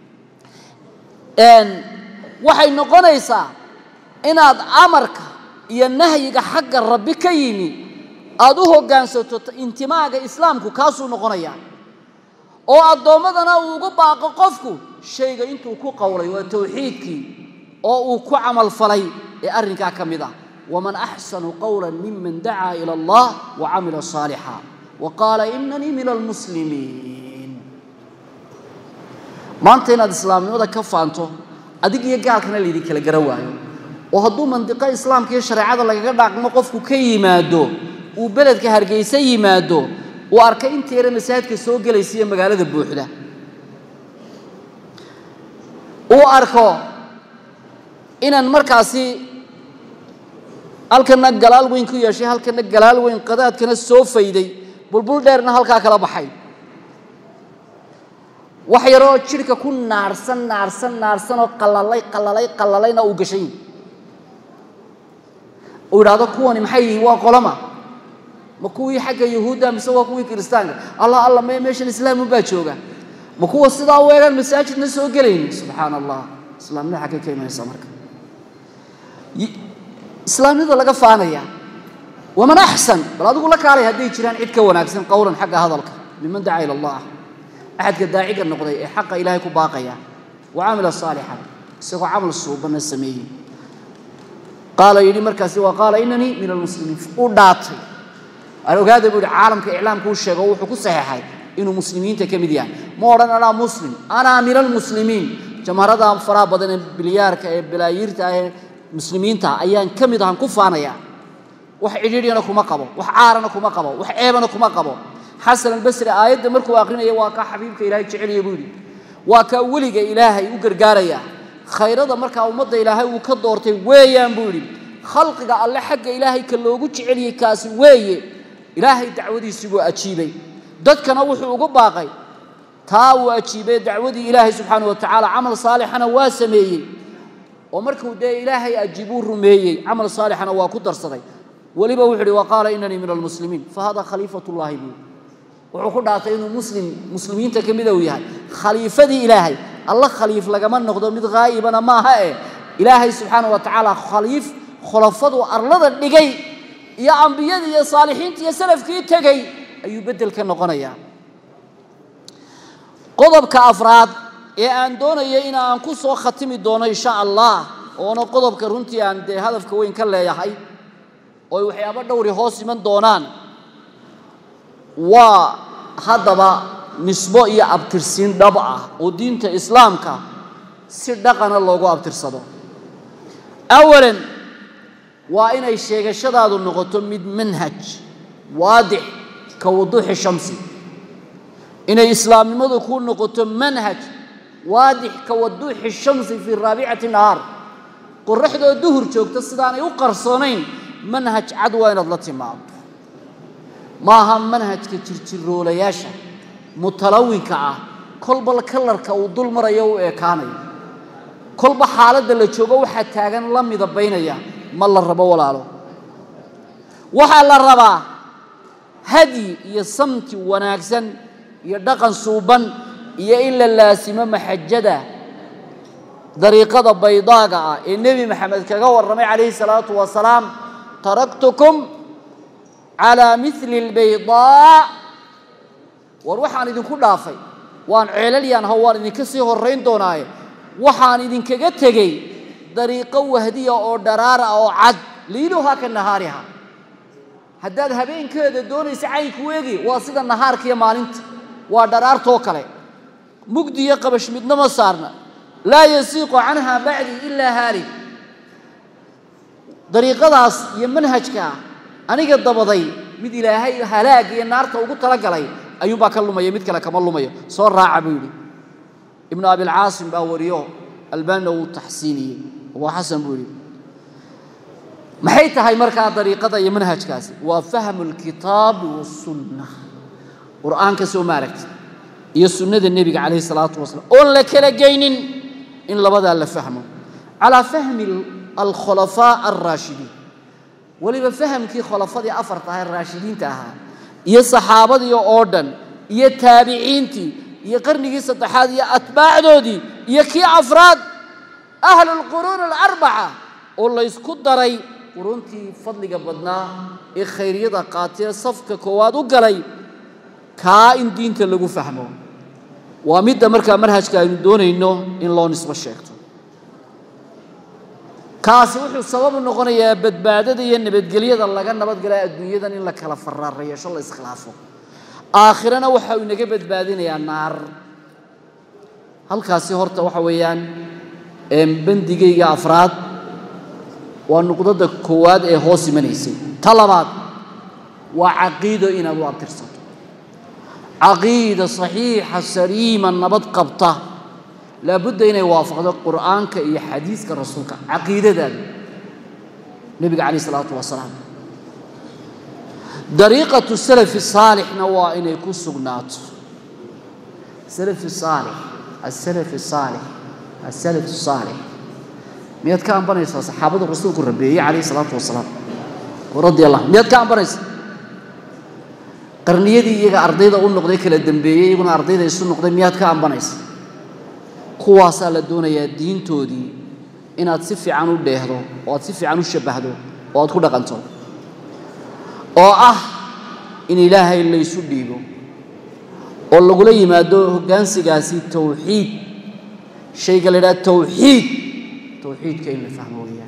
A: waxay noqonaysaa inaad amarka iyo nahyiga xagga rabbi ka yimi aada u hoggaansato intimaaga islaamku kaasuu noqonayaa oo addoommadana uu ugu baaqo qofku shayga intuu ku qowlay waa tawxiidkii oo uu ku camal falay ee arrinkaa ka mid ah waman axsanu qowla miman dacaa ila allah wa camila saalixa wa qaala inanii min almuslimiin maanta inaad islaamnimada ka faanto adig iyo gaalkana laydin kala garan waayo oo hadduu mandiqo islaamka iyo shareecada lagaga dhaaqmo qofku ka yimaado uu beledka hargeysa yimaado uu arkay inta yare masaajidka soo gelaysa iyo magaalada buuxda uu arko inaan markaasi halkana galaal weyn ku yeeshay halkana galaal weyn qadaadkana soo fayday bulbul dheerna halkaa kala baxay wax yaroo jidhka ku naarsan naarsan naarsan oo qalalay qalalay qalalayna uu gashay uu idhaahdo kuwani maxay yihiin waa qoloma ma kuwii xagga yahuudda mise waa kuwii kiristaanka allah alla me meeshan islaamun baa jooga ma kuwa sidaa u eegaan masaajidna soo gelayni subxaana allah islaamnida xaggay ka imanaysaa marka islaamnida laga faanaya waman axsan bal adigu la kaalay hadday jiraan cid ka wanaagsan qowlan xagga hadalka miman dacaa ila allah axadka daaciga noqday ee xaqa ilaahay ku baaqaya wa camila saalixan isagoo camal suubanna sameeyey qaala yidhi markaasi waa qaala inanii min almuslimiin u dhaatay aan ogaada buu yihi caalamka iclaamka u sheego wuxuu ku saxeexay inuu muslimiinta ka mid yahay ma odhan anaa muslim anaa min almuslimiin jamharada faraha badan ee bilyaarka ee balaayiirta ah ee muslimiinta ayaan ka mid ahan ku faanaya wax cidhiidhiyana kuma qabo wax caarana kuma qabo wax ceebana kuma qabo xasan albasri aayadda markuu aqrinaya waa kaa xabiibka ilaahay jecelaya buu yidhi waa kaa weliga ilaahay u gargaaraya khayrada markaa ummadda ilaahay uu ka doortay weeyaan buu yidhi khalqiga alle xagga ilaahay ka loogu jeceliyey kaasi weeye ilaahay dacwadiisii buu ajiibay dadkana wuxuu ugu baaqay taa uu ajiibay dacwadii ilaahay subxaana wa tacaala camal saalixana waa sameeyey oo markuu dee ilaahay ajiibuu rumeeyey camal saalixana waa ku darsaday weliba wuxuu uhi wa qaala inanii min almuslimiin fa hada khaliifatullaahi buu wuxuu ku dhaatay inuu muslim muslimiinta ka mida uu yahay khaliifadii ilaahay alla khaliif lagama noqdo mid haa'ibana maaha eh ilaahay subxaana wa tacaala khaliif khulafadu arlada dhigay iyo ambiyadii iyo saalixiintii iyo salafkii tegey ayuu beddel ka noqonayaa qodobka afraad ee aan doonaya in aan ku soo khatimi doono insha allah oona qodobka runtii aan dee hadafka weyn ka leeyahay oo ay waxyaabo dhowri hoos iman doonaan waa haddaba nisbo iyo abtirsiin dhab ah oo diinta islaamka si dhaqana loogu abtirsado awalan waa inay sheegashadaadu noqoto mid manhaj waadix ka wuduuxi shamsi inay islaamnimadu ku noqoto manhaj waadix ka waduuxi shamsi fii raabicati nahaar qoraxdoo duhur joogta sidaanay u qarsoonayn manhaj cad waa inaad la timaado maaha manhajka jirjiroolayaasha mutalawinka ah kolba kalarka uu dul marayo u ekaanayo kolba xaaladda la joogo waxaa taagan la midabaynaya ma la rabo walaalo waxaa la rabaa hadyi iyo samti wanaagsan iyo dhaqan suuban iyo in la laasimo maxajada dariiqada baydaaga ah ee nebi maxamed kaga warramay calayhi salaatu wasalaam taraktukum calaa mili albaydaa war waxaan idinku dhaafay waan ceelalyaan ho waan idinka sii horrayn doonaaye waxaan idinkaga tegey dariiqo wahdiya oo dharaara oo cad liiluhaa ka nahaariha haddaad habeenkeeda doonaysa caynku eegi waa sida nahaarka iyo maalinta waa dharaartoo kale mugdi iyo qabash midna ma saarna laa yasiiqu canha bacdi ilaa haalik dariiqadaas iyo manhajkaa aniga dabaday mid ilaahay halaag iyo naarta ugu talagalay ayuunbaa ka lumaya mid kale kama lumayo soo raaca buu yidhi ibnu abilcaasim baa wariyo albaanina wuu taxsiiniyey abuu xasan buu yidhi maxay tahay markaa dariiqada iyo manhajkaasi waa fahmu lkitaabi wasunna qur'aanka soo maaragta iyo sunnada nebiga calayhi salaatu wasalaam oon la kala geynin in labadaa la fahmo calaa fahmi alkhulafaa alraashidiin weliba fahamkii khulafadii afarta aha raashidiinta ahaa iyo saxaabadii oo dhan iyo taabiciintii iyo qarnigii saddexaad iyo atbaacdoodii iyo kii afraad ahlu lquruun alarbaca oo laysku daray quruntii fadliga badnaa ee khayryada qaatee safka koowaad u galay kaa in diinta lagu fahmo waa midda markaa manhajka aynu doonayno in loo nisbo sheegto kaasi wuxuu sababu noqonayaa badbaadada iyo nabadgelyada laga nabadgala adduunyadan in la kala faraareyeesho la iskhilaafo aakhirana waxa uu inaga badbaadinayaa naar halkaasi horta waxa weeyaan bandigayga afraad waa nuqdada koowaad ee hoos imanaysay ta labaad waa caqiido inaad u abtirsato caqiida saxiixa saliima nabad qabta laabudda inay waafaqdo qur'aanka iyo xadiiska rasuulka caqiidadaada nebiga calayh isalaatu wasalaam dariiqatu salafi saalixna waa inay ku sugnaato salafi saalix asalafi saalix asalafi saalix miyaad ka ambanaysaa saxaabada rasuulku rabeeyey calayhi salaatu wasalaam radi allah miyaad ka ambanaysaa qarniyadii iyaga ardayda u noqday kala dambeeyey iyaguna ardayda isu noqday miyaad ka ambanaysa kuwaasaa la doonayaa diintoodii inaad si fiican u dheehdo oo aad si fiican u shabbahdo oo aad ku dhaqanto oo ah in ilaahay laysu dhiibo oo lagula yimaado hoggaansigaasi tawxiid shayga la yidhaha tawxiid tawxiidka in la fahmo weeyaan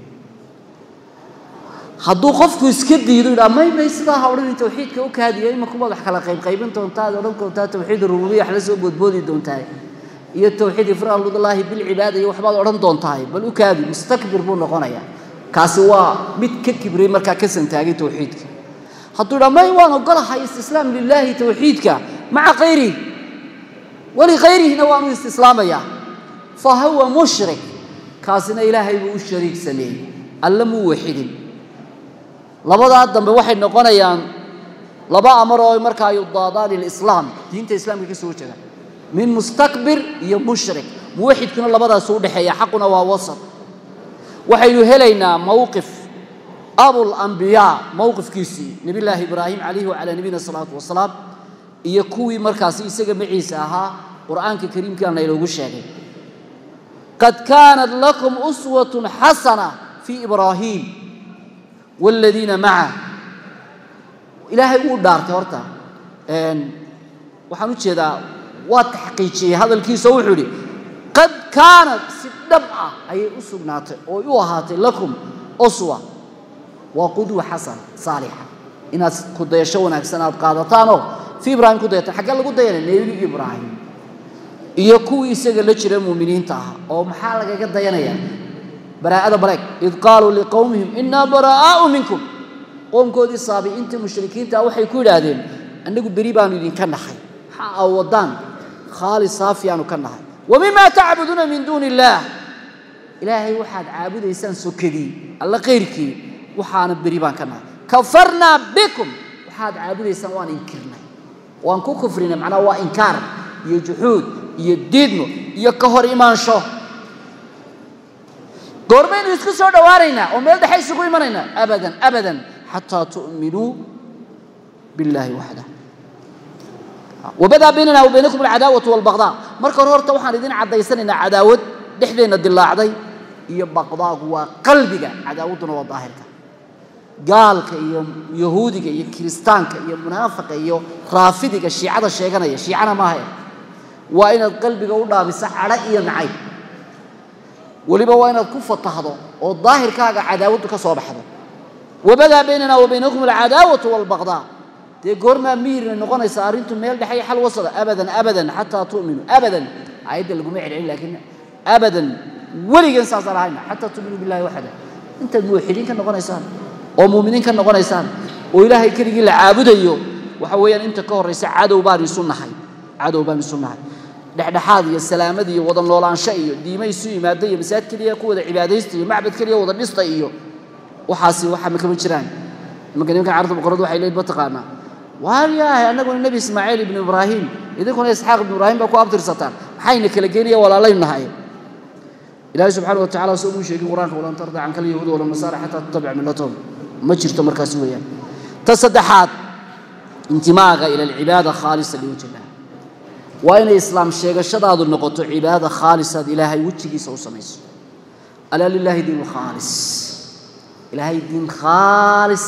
A: hadduu qofku iska diido yidhaha may may sidaa ha odhanin tawxiidka u kaadiya imankubaad wax kala qaybqaybin doontaa ad odhan doontaa tawxiid rububiya wax la soo boodboodi doontaa iyo tawxiid ifraadullaahi bilcibaada iyo waxbaad odhan doontahay bal u kaadi mustakbir buu noqonayaa kaasi waa mid ka kibriyey markaa ka santaagay tawxiidka hadduu yidhaha may waan ogolahay istislaam lilaahi tawxiidka maca kayrihi walikayrihina waanu istislaamayaa fa huwa mushrik kaasina ilaahay buu u shariik sameeyey alle muu waxidin labadaa dambe waxay noqonayaan laba amar oo markaa yudaadaani lislaam diinta islaamka ka soo jeeda min mustakbir iyo mushrik muwaxidkuna labadaas u dhexeeya xaquna waa wasat waxaynu helaynaa mowqif abulambiyaa mowqifkiisii nebillaahi ibraahim calayhi wacalaa nabiyina salaatu wasalaam iyo kuwii markaasi isaga maciisa ahaa qur'aanka kariimkaana inoogu sheegay qad kaanat lakum uswatun xasana fii ibraahiim waaladiina macah ilaahay wuu dhaartay horta waxaan u jeedaa waa taxqiijiyey hadalkiisa wuxuu idhi qad kaanat si dhab ah ayay u sugnaatay oo u ahaatay lakum uswa waa qudwa xasan saalixa inaad kudayasho wanaagsan aad qaadataanoo fii ibraahim ku dayataan xaggee lagu dayanay nebi ibraahim iyo kuwii isaga la jira muuminiinta ah oo maxaa lagaga dayanayaa baraa'ada bareeg id qaaluu liqowmihim innaa baraa'aau minkum qoomkoodii saabiciinta mushrikiinta waxay ku yidhaahdeen annagu beri baanu idinka nahay maxaa aa wadaan khaalis saafi aanu ka nahay wa mima tacbuduuna min duuni illaah ilaahay waxaad caabudaysaan sokadii alla kayrkii waxaana beri baan ka nahay kafarnaa bikum waxaad caabudaysaan waan inkirnay waan ku kufrinay macnaha waa inkaar iyo juxuud iyo diidmo iyo ka hor imaansho goormaynu isku soo dhowaanaynaa oo meel dhexe isugu imanaynaa abadan abadan xataa tu'minuu billaahi waxdah wabadaa baynana wa baynakum alcadaawatu walbaqdaa marka hore horta waxaan idin caddaysanaynaa cadaawad dhexdeenna dilaacday iyo baqdaagu waa qalbiga cadaawadduna waa daahirka gaalka iyo yahuudiga iyo kiristaanka iyo munaafiqa iyo raafidiga shiicada sheeganaya shiicana maaha waa inaad qalbiga u dhaabisa cadho iyo nacayb weliba waa inaad ku fatahdo oo daahirkaaga cadaawadu ka soo baxdo wabadaa baynana wa baynakum alcadaawatu waalbaqdaa dee goormaa mihirna noqonaysa arrintu meel dhexe iyo xal wasada abadan abadan xataa tu'minuu abadan aayadda laguma celcelin laakiin abadan weligan saasaan ahayna xataa tu'minuu billahi waxada intaad muwaxidiin ka noqonaysaan oo muuminiin ka noqonaysaan oo ilaahay keligii la caabudayo waxa weeyaan inta ka horraysa cadow baan isu nahay cadow baan isu nahay dhexdhexaad iyo salaamad iyo wada noolaansho iyo diimo isu yimaada iyo masaajid keliya ku wada cibaadaysta iyo macbad keliya wada dhista iyo waxaasi waxa ma kama jiraan imanka nimankan carabta boqoradu waxay leeyihin mataqaanaa waayahay annaguna nebi ismaaciil ibnu ibraahim idinkuna isxaaq ibnu ibraahim baa ku abtirsataan maxayna kala geenaya walaalaynu nahay ilaahay subxaana wa tacala soo uu sheegay qur-aanka walan tarda canka alyahuud wala nasaara xataa tatabic millatahum ma jirto markaasi weeyaan ta saddexaad intimaaga ila alcibaada khaalisa liwajhi illah waa inay islaam sheegashadaadu noqoto cibaada khaalisaad ilaahay wejigiisa u samayso alaa lilaahi diin khaalis ilaahay diin khaalis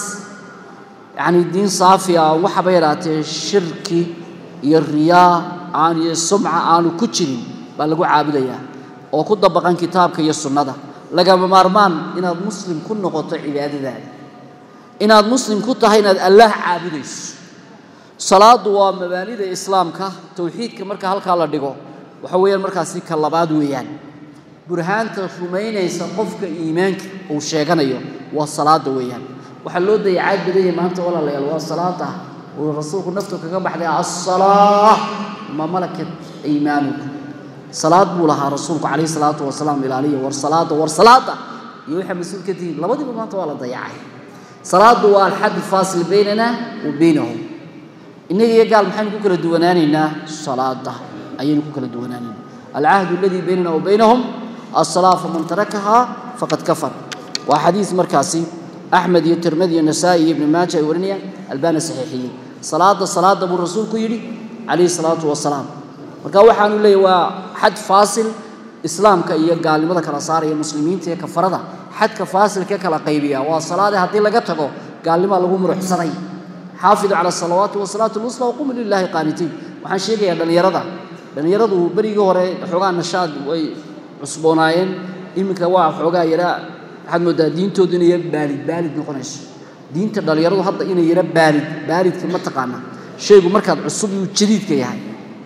A: yacni diin saafi ah waxaba yaraatee shirki iyo riyaa aan iyo sumca aanu ku jirin baa lagu caabudayaa oo ku dabaqan kitaabka iyo sunnada lagama maarmaan inaad muslim ku noqoto cibaadadaada inaad muslim ku tahay inaad allaah caabudayso salaadu waa mabaanida islaamka towxiidka marka halkaa la dhigo waxa weeyaan markaasi ka labaad weeyaan burhaanta rumaynaysa qofka iimaanka uu sheeganayo waa salaada weeyaan waxaa loo dayacaad badanyay maanta walaalayaal waa salaada uu rasuulku naftu kaga baxday assalaa ma malakat aymaanuku salaad buu lahaa rasuulku calayhi salaatu wasalaam ilaaliya war salaada war salaada iyo waxaa mas-uul ka tihiin labadiiba maanta waa la dayacay salaadu waa alxad faasil baynana wa baynahum innaga iyo gaal maxaynu ku kala duwanaanaynaa salaada ayaynu ku kala duwanaanaynaa alcahdu aladii baynana wa baynahum الصلاة فمن تركها فقد كفر وحديث مركاسي أحمد يترمذي النسائي ابن ماجه ورنيا البان صحيحيين صلاة صلاة أبو الرسول كيري عليه الصلاة والسلام marka waxaanu leeyahay waa xad faasil islaamka iyo gaalnimada kala saaraya muslimiinta iyo kafarada xadka faasilka kala qaybiya waa salaada haddii laga tago gaalnima lagu muruxsanay xaafidu cala salawaati wasalaatu lwusla waqumu lilahi qaanitiin waxaan sheegayaa dhallinyarada dhallinyaradu berigii hore xoogaa nashaad way cusboonaayeen iminka waa xoogaa yaraa waxaad moodaa diintoodu inay yara baalid baalid noqonayso diinta dhallinyaradu hadda inay yara baalid baalidka ma taqaana shaygu markaad cusub yuu jadiidka yahay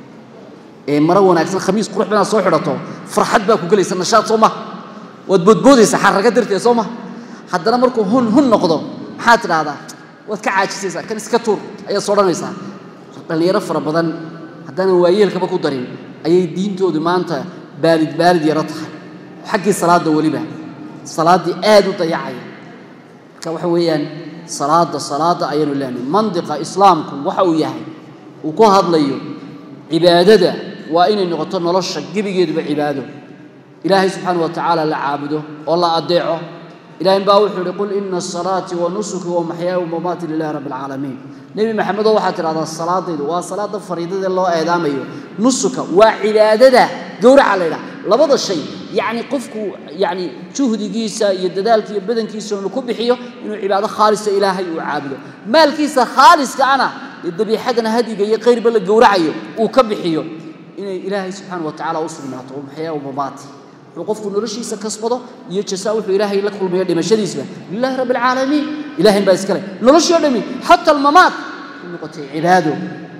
A: ee maro wanaagsan khamiis qurux badan soo xidhato farxad baa ku gelaysa nashaad soo maha waad boodboodaysaa xarraga darteed soo maha haddana markuu hun hun noqdo maxaad tidhaahdaa waad ka caajisaysaa kan iska tuur ayaad sodhanaysaa dhallinyaro fara badan haddaanan waayeelkaba ku darin ayay diintoodu maanta baalid baalid yaro tahay xaggii salaadda weliba salaaddii aad u dayacaya marka waxa weeyaan salaadda salaadda ayaanu leenahay mandiqa islaamku waxa uu yahay uu ku hadlayo cibaadada waa inay noqoto nolosha gebigeeduba cibaado ilaahay subxaana wa tacaala la caabudo oo la adeeco ilahay baa wuxuu ihi qul ina salaatii wa nusuki wa maxyaaya wa mamaati lilahi rabbi alcaalamiin nebi maxamedoo waxaad tidhahdaa salaadaydu waa salaada fariidada loo eedaamayo nusuka waa cibaadada gowraca la ydhaha labada shay yacni qofku yacni juhdigiisa iyo dadaalka iyo badankiisa inuu ku bixiyo inuu cibaado khaalisa ilaahay uu caabudo maalkiisa khaaliska ana ee dabiixadana hadiga iyo qayrba la gowracayo uu ka bixiyo inay ilaahay subxaana wa tacala u sugnaato oo maxyaa mamaati wuxuu qofku noloshiisa kasbado iyo jasaa wuxuu ilaahay la kulmayo dhimashadiisba lilahi rabbi alcaalamiin ilahay baa iskale noloshii o dhami xata almamaat u noqotay cibaado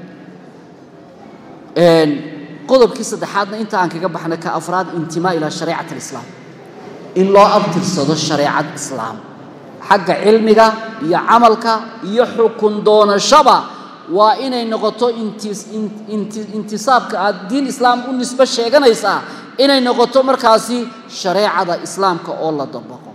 A: qodobkii saddexaadna inta aan kaga baxnay ka afraad intimaa ilaa shareecat alislaam in loo abtirsado shareecad islaam xagga cilmiga iyo camalka iyo xukun doonashaba waa inay noqoto intisaabka aad diin islaam u nisbe sheeganaysaa inay noqoto markaasi shareecada islaamka oo la dabaqo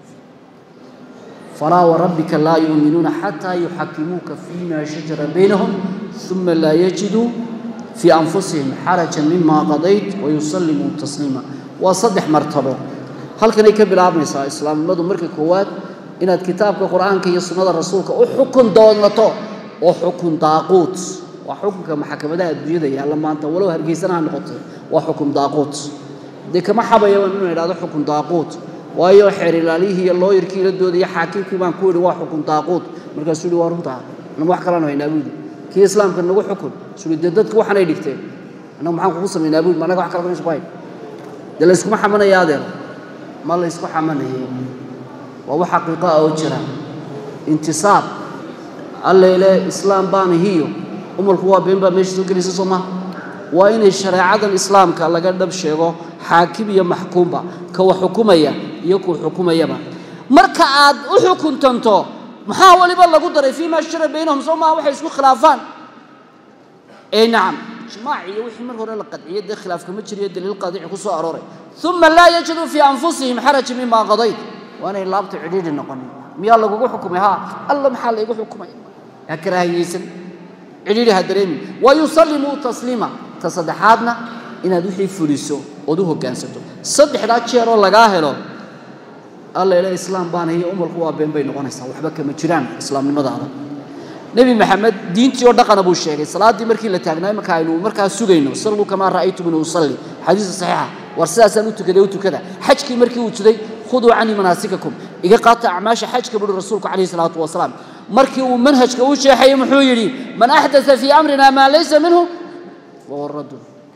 A: falaa warabbika laa yuuminuuna xataa yuxakimuuka fiima shajara baynahum uma laa yajiduu fii anfusihim xarajan mima qadayt wayusallimuu tasliima waa saddex martabo halkanay ka bilaabmaysaa islaamnimadu marka koowaad inaad kitaabka qur-aanka iyo sunnada rasuulka u xukun doonato oo xukun daaquut waa xukunka maxkamadaha adduunyada yaalla maanta walow hargeysana ha noqotay waa xukun daaquut dee kama xabaya inuu idhahdo xukun daaquut waayo xeer ilaalihii iyo looyarkii la doodaya xaakimkii baan ku yidhi waa xukun daaquud markaasuu yidhi waa runtaa annagu wax kalaan haynaa buudi kii islaamka nagu xukun suu yidhi dee dadku waxanay dhigteen annagu maxaan kugu samaynaa buudi ma annaga wax kala meesha ku hayn dee la yskuma xamanaya adeer ma la ysku xamanayay waa wax xaqiiqo ah oo jira intisaab alleyle islaam baan hiyo umalku waa been baa meesha soo gelaysa soo maha waa inay shareecadan islaamka laga dhab sheego xaakim iyo maxkuumba ka wax xukumaya iyo kuu xukumayaba marka aad u xukuntanto maxaa waliba lagu daray fii maa shara baynahum soo maha waxay isku khilaafaan ee nacam ijmaac iyo wixii mar hore la qadciyay dee khilaaf kama jiriyo daliil qaadici ku soo arooray uma laa yajiduu fii anfusihim xaraja mima qadayt waa inay laabta cidhiidhi noqonin miyaa lagugu xukumay haa alla maxaa laygu xukumay ha karaahiyeysan cidhiidhi ha dareemin wa yusallimuu tasliima ta saddexaadna inaad wixii fuliso ood u hoggaansato saddexdaa jeeroo lagaa helo alla ila islaam baana iyo umalku waa been bay noqonaysaa waxba kama jiraan islaamnimadaada nebi maxamed diintii oo dhaqana buu sheegay salaaddii markii la taagnaa marka aynu markaa sugayno salluu kamaa ra'aytumuni usalli xadiisa saxiixa war sidaasaan u tukaday u tukada xajkii markii uu jiday khuduu canii manaasikakum iga qaata acmaasha xajka buhi rasuulku calayhi salaatu wasalaam markii uu manhajka u sheexayay muxuu yidhi man axdaa fii amrina maa laysa minhu fahuwa raddun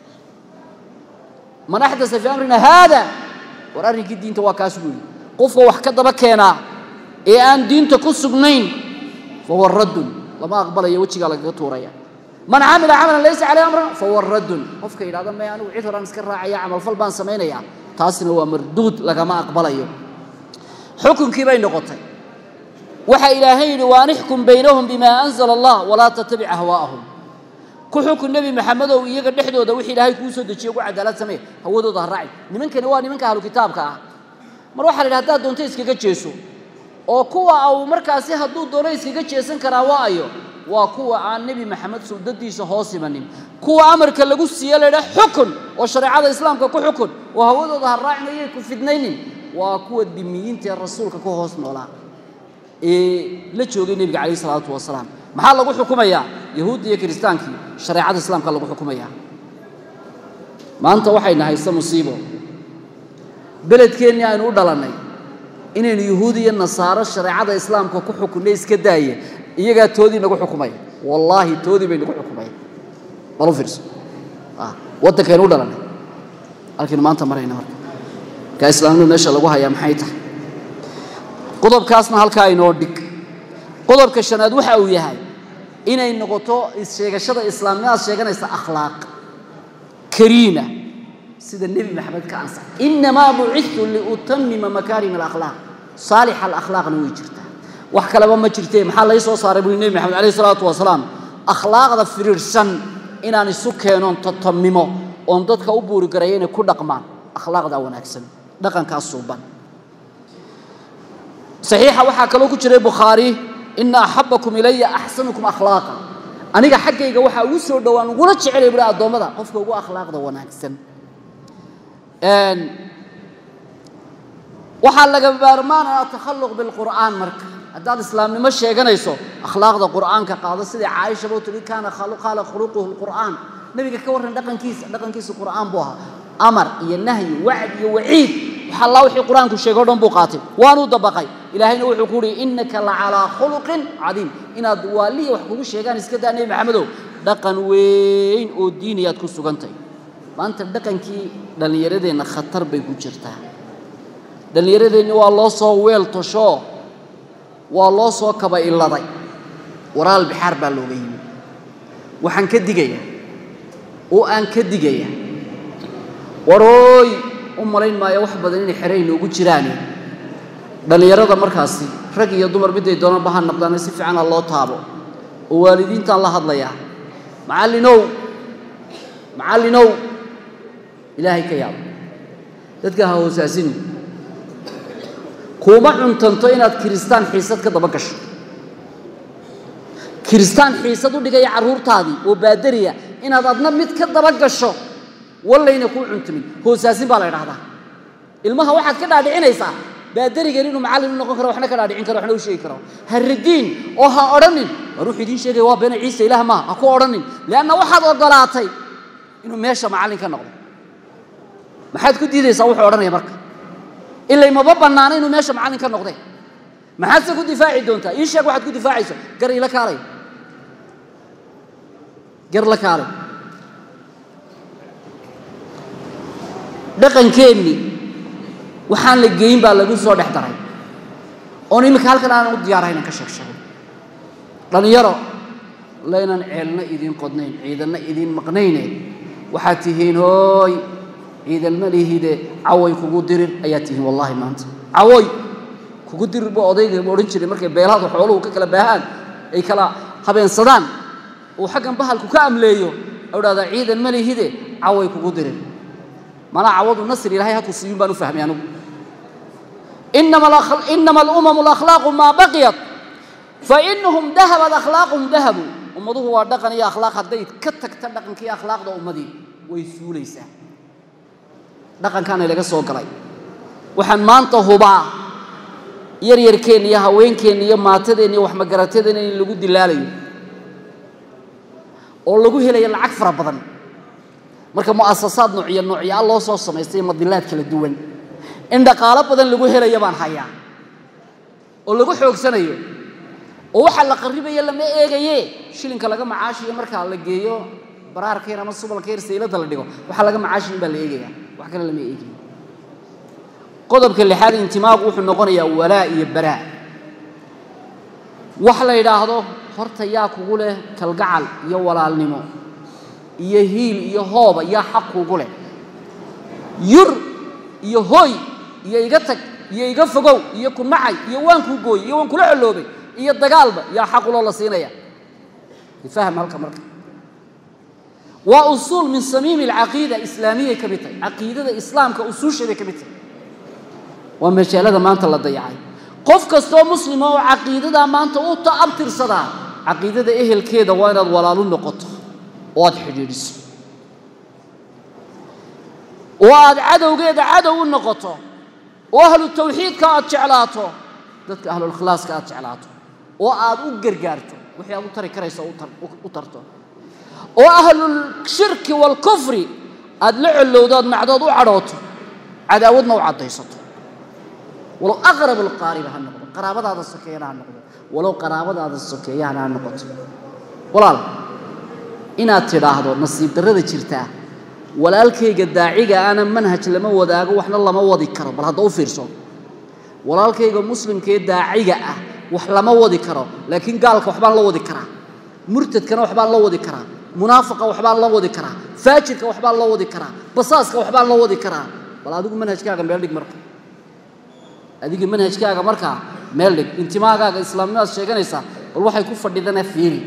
A: man axdaa fii amrina haada war arrinkii diinta waa kaas buu yidhi qofka wax ka daba keenaa ee aan diinta ku sugnayn fahuwa raddun lama aqbalayo wejigaa lagaga tuuraya man camila camalan laysa caleyh amruna fahuwa raddun qofka yidhahda may anigu cid horaan iska raacaya camalfal baan samaynayaa taasina waa marduud lagama aqbalayo xukunkii bay noqotay waxa ilaahay yidhi waan ixkum baynahum bimaa anzala allah walaa tattabic ahwaa'ahum ku xukun nebi maxamedow iyaga dhexdooda wixii ilaahay kuu soo dejiye ugu cadaalad samee hawadooda ha raacin nimankani waa nimanka ahlu kitaabka ah mar waxaa la yidhi haddaad doonto iskaga jeeso oo kuwa au markaasi hadduu doono iskaga jeesan karaa waa ayo waa kuwa aan nebi maxamed suldadiisa hoos imanin kuwa amarka lagu siiye la ydhaha xukun oo shareecada islaamka ku xukun oo hawadooda ha raacin ayay ku fidnaynin waa kuwa dimiyiinta ee rasuulka ku hoos noolaa ee la joogay nebiga calayh isalaatu wasalaam maxaa lagu xukumayaa yahuudda iyo kiristaankii shareecada islaamka lagu xukumayaa maanta waxayna haysta musiibo beledkeennii aynu u dhalannay inaynu yuhuud iyo nasaaro shareecada islaamka ku xukunnay iska daaya iyagaa toodii nagu xukumaya wallaahi toodii bay nagu xukumaya balu fiirso waddankaynu u dhalannay halkaynu maanta marayna marka markaa islaamnimada meesha lagu hayaa maxay tahay qodobkaasna halkaa inoo dhig qodobka shanaad waxa uu yahay inay noqoto sheegashada islaamnimadaad sheeganaysa akhlaaq kariima sida nebi maxamed ka ansax inamaa bucitu liutamima makaarim alakhlaaq saalixa alakhlaaqna way jirtaa wax kaleba ma jirtee maxaa lay soo saaray buli nebi maxamed calayh isalaatu wasalaam akhlaaqda firiirsan inaan isu keenoon tatamimo oon dadka u buuri garayo inay ku dhaqmaan akhlaaqdaa wanaagsan dhaqankaas suuban saxiixa waxaa kaloo ku jiray bukhaari ina axabakum ilaya axsanukum akhlaaqa aniga xaggayga waxaa ugu soo dhowaan ugula jecelay buhi addoommada qofka ugu akhlaaqda wanaagsan waxaa laga maarmaanaya takhalluq bilqur'aan marka haddaad islaamnimo sheeganayso akhlaaqda qur'aanka qaado sidai caaisha buu tihi kaana qaala khuluquhu lqur'aan nebiga ka warran dhaqankiisa dhaqankiisa qur'aan buu ahaa amar iyo nahyi wacd iyo waciid wax alla wixii qur'aanku sheegay o dhan buu qaatay waanuu dabaqay ilaahayna wuxuu ku uhi innaka la calaa khuluqin cadiim inaad waaliya wax kugu sheegaan iska daa nebi maxamedow dhaqan weyn oo diiniyaad ku sugantay maanta dhaqankii dhallinyaradeenna khatar bay ku jirtaa dhallinyaradeenni waa loo soo weel toshoo waa loo soo kaba illaday waraal bixaar baa looga yimi waxaan ka digaya oo aan ka digaya warooy u malayn maayo wax badan inay xeray noogu jiraane dhallinyarada markaasi rag iyo dumar miday doonanba ha naqdaane si fiican ha loo taabo oo waalidiintaan la hadlayaa macallinow macallinow ilaahay ka yaabo dadka ha hoosaasini kuuma cuntanto inaad kiristaan xiisad ka daba gasho kiristaan xiisad u dhigaya carruurtaadii oo baadariya inaad adna mid ka daba gasho wallayna kuu cuntamin hoosaasin baa la ydhahdaa ilmaha waxaad ka dhaadhicinaysaa baadarigan inuu macallin u noqon karo waxna ka dhaadhicin karo waxna u sheegi karo ha ridiin oo ha odhanin war wuxuu idiin sheegaya waa beena ciise ilaah maaha ha ku odhanin leanna waxaad ogolaatay inuu meesha macallin ka noqdo maxaad ku diidaysaa wuxuu odhanaya marka ilay maba bannaana inuu meesha macallin ka noqdee maxaadse ku difaaci doontaa ii sheeg waxaad ku difaacayso gar ila kaalay gar la kaalay dhaqankeennii waxaan la geyin baa lagu soo dhex daray oon iminka halkan aanan u diyaarahaynan ka sheeg sheegay dhallinyaro laynan ceelna idiin qodnayn ciidanna idiin maqnayne waxaad tihiin hooy ciidanma lihide caway kugu dirir ayaad tihiin wallaahi maanta cawoy kugu dirir buu odayga ma odhan jiray markay beelaadu xooluhu ka kala baahaan ay kala habeensadaan uu xaggan bahalku ka amleeyo u dhahdaa ciidan ma lihide caway kugu dirir manaa cawadu nasr ilahay haku siiyun baan u fahmay anugu inama alumamu alakhlaaqu maa baqiyat fainahum dahabat akhlaaqhum dahabu ummaduhu waa dhaqan iyo akhlaaq hadday ka tagta dhaqanka iyo akhlaaqda ummadii way suulaysaa dhaqankaana laga soo galay waxaan maanta hubaa yaryarkeenna iyo haweenkeenna iyo maatadeenna iyo waxmagaratadeenna in lagu dilaalayo oo lagu helayo lacag fara badan marka mu'asasaad noocyo noocyaa loo soo samaystay madilaad kala duwan in dhaqaalo badan lagu helayo baan hayaa oo lagu xoogsanayo oo waxaa la qarribaya lama eegaye shilinka laga macaashiyo markaa la geeyo baraarkeen ama subalkeen saylada la dhigo waxaa laga macaashiyin baa la eegaya wax kale lama eegayo qodobka lixaad intimaagu wuxuu noqonayaa walaa iyo baraa wax la yidhaahdo horta yaa kugu leh kalgacal iyo walaalnimo iyo hiil iyo hooba yaa xaq kugu leh yur iyo hoy iyo iga tag iyo iga fogow iyo ku nacay iyo waan kuu gooyey iyo waan kula colloobay iyo dagaalba yaa xaquloo la siinaya fahm halka marka waa usuul min samiimi alcaqiida islaamiyay ka mid tahay caqiidada islaamka usuusheeday ka mid tahay waa majaalada maanta la dayacay qof kastoo muslima oo caqiidadaa maanta u ta'abtirsadaa caqiidada ehelkeeda waa inaad walaalu noqoto oo aad xidhiidhiso oo aad cadowgeeda cadow u noqoto oo ahlu tawxiidka aad jeclaato dadka ahlulkhlaaska aad jeclaato oo aad u gargaarto wixii aad u tari karayso u tarto oo ahlulshirki waalkufri aad la collowdo aad macdood u cadhooto cadaawadna u caddaysato walow aqrab alqaariba ha noqdo qaraabadaada sokeeyana ha noqdo walow qaraabadaada sokeeyahana ha noqoto walaal inaad tidhaahdo nasiib darrada jirtaa walaalkayga daaciga ana manhaj lama wadaago waxna lama wadi karo bal hadda u fiirso walaalkayga muslimkee daaciga ah wax lama wadi karo laakiin gaalka waxbaan la wadi karaa murtadkana waxbaan la wadi karaa munaafiqa waxbaan la wadi karaa faajirka waxbaan la wadi karaa basaaska waxbaan la wadi karaa bal adigu manhajkaaga meel dhig marka adiga manhajkaaga markaa meel dhig intimaagaaga islaamnimaad sheeganaysaa bal waxay ku fadhidana fiiri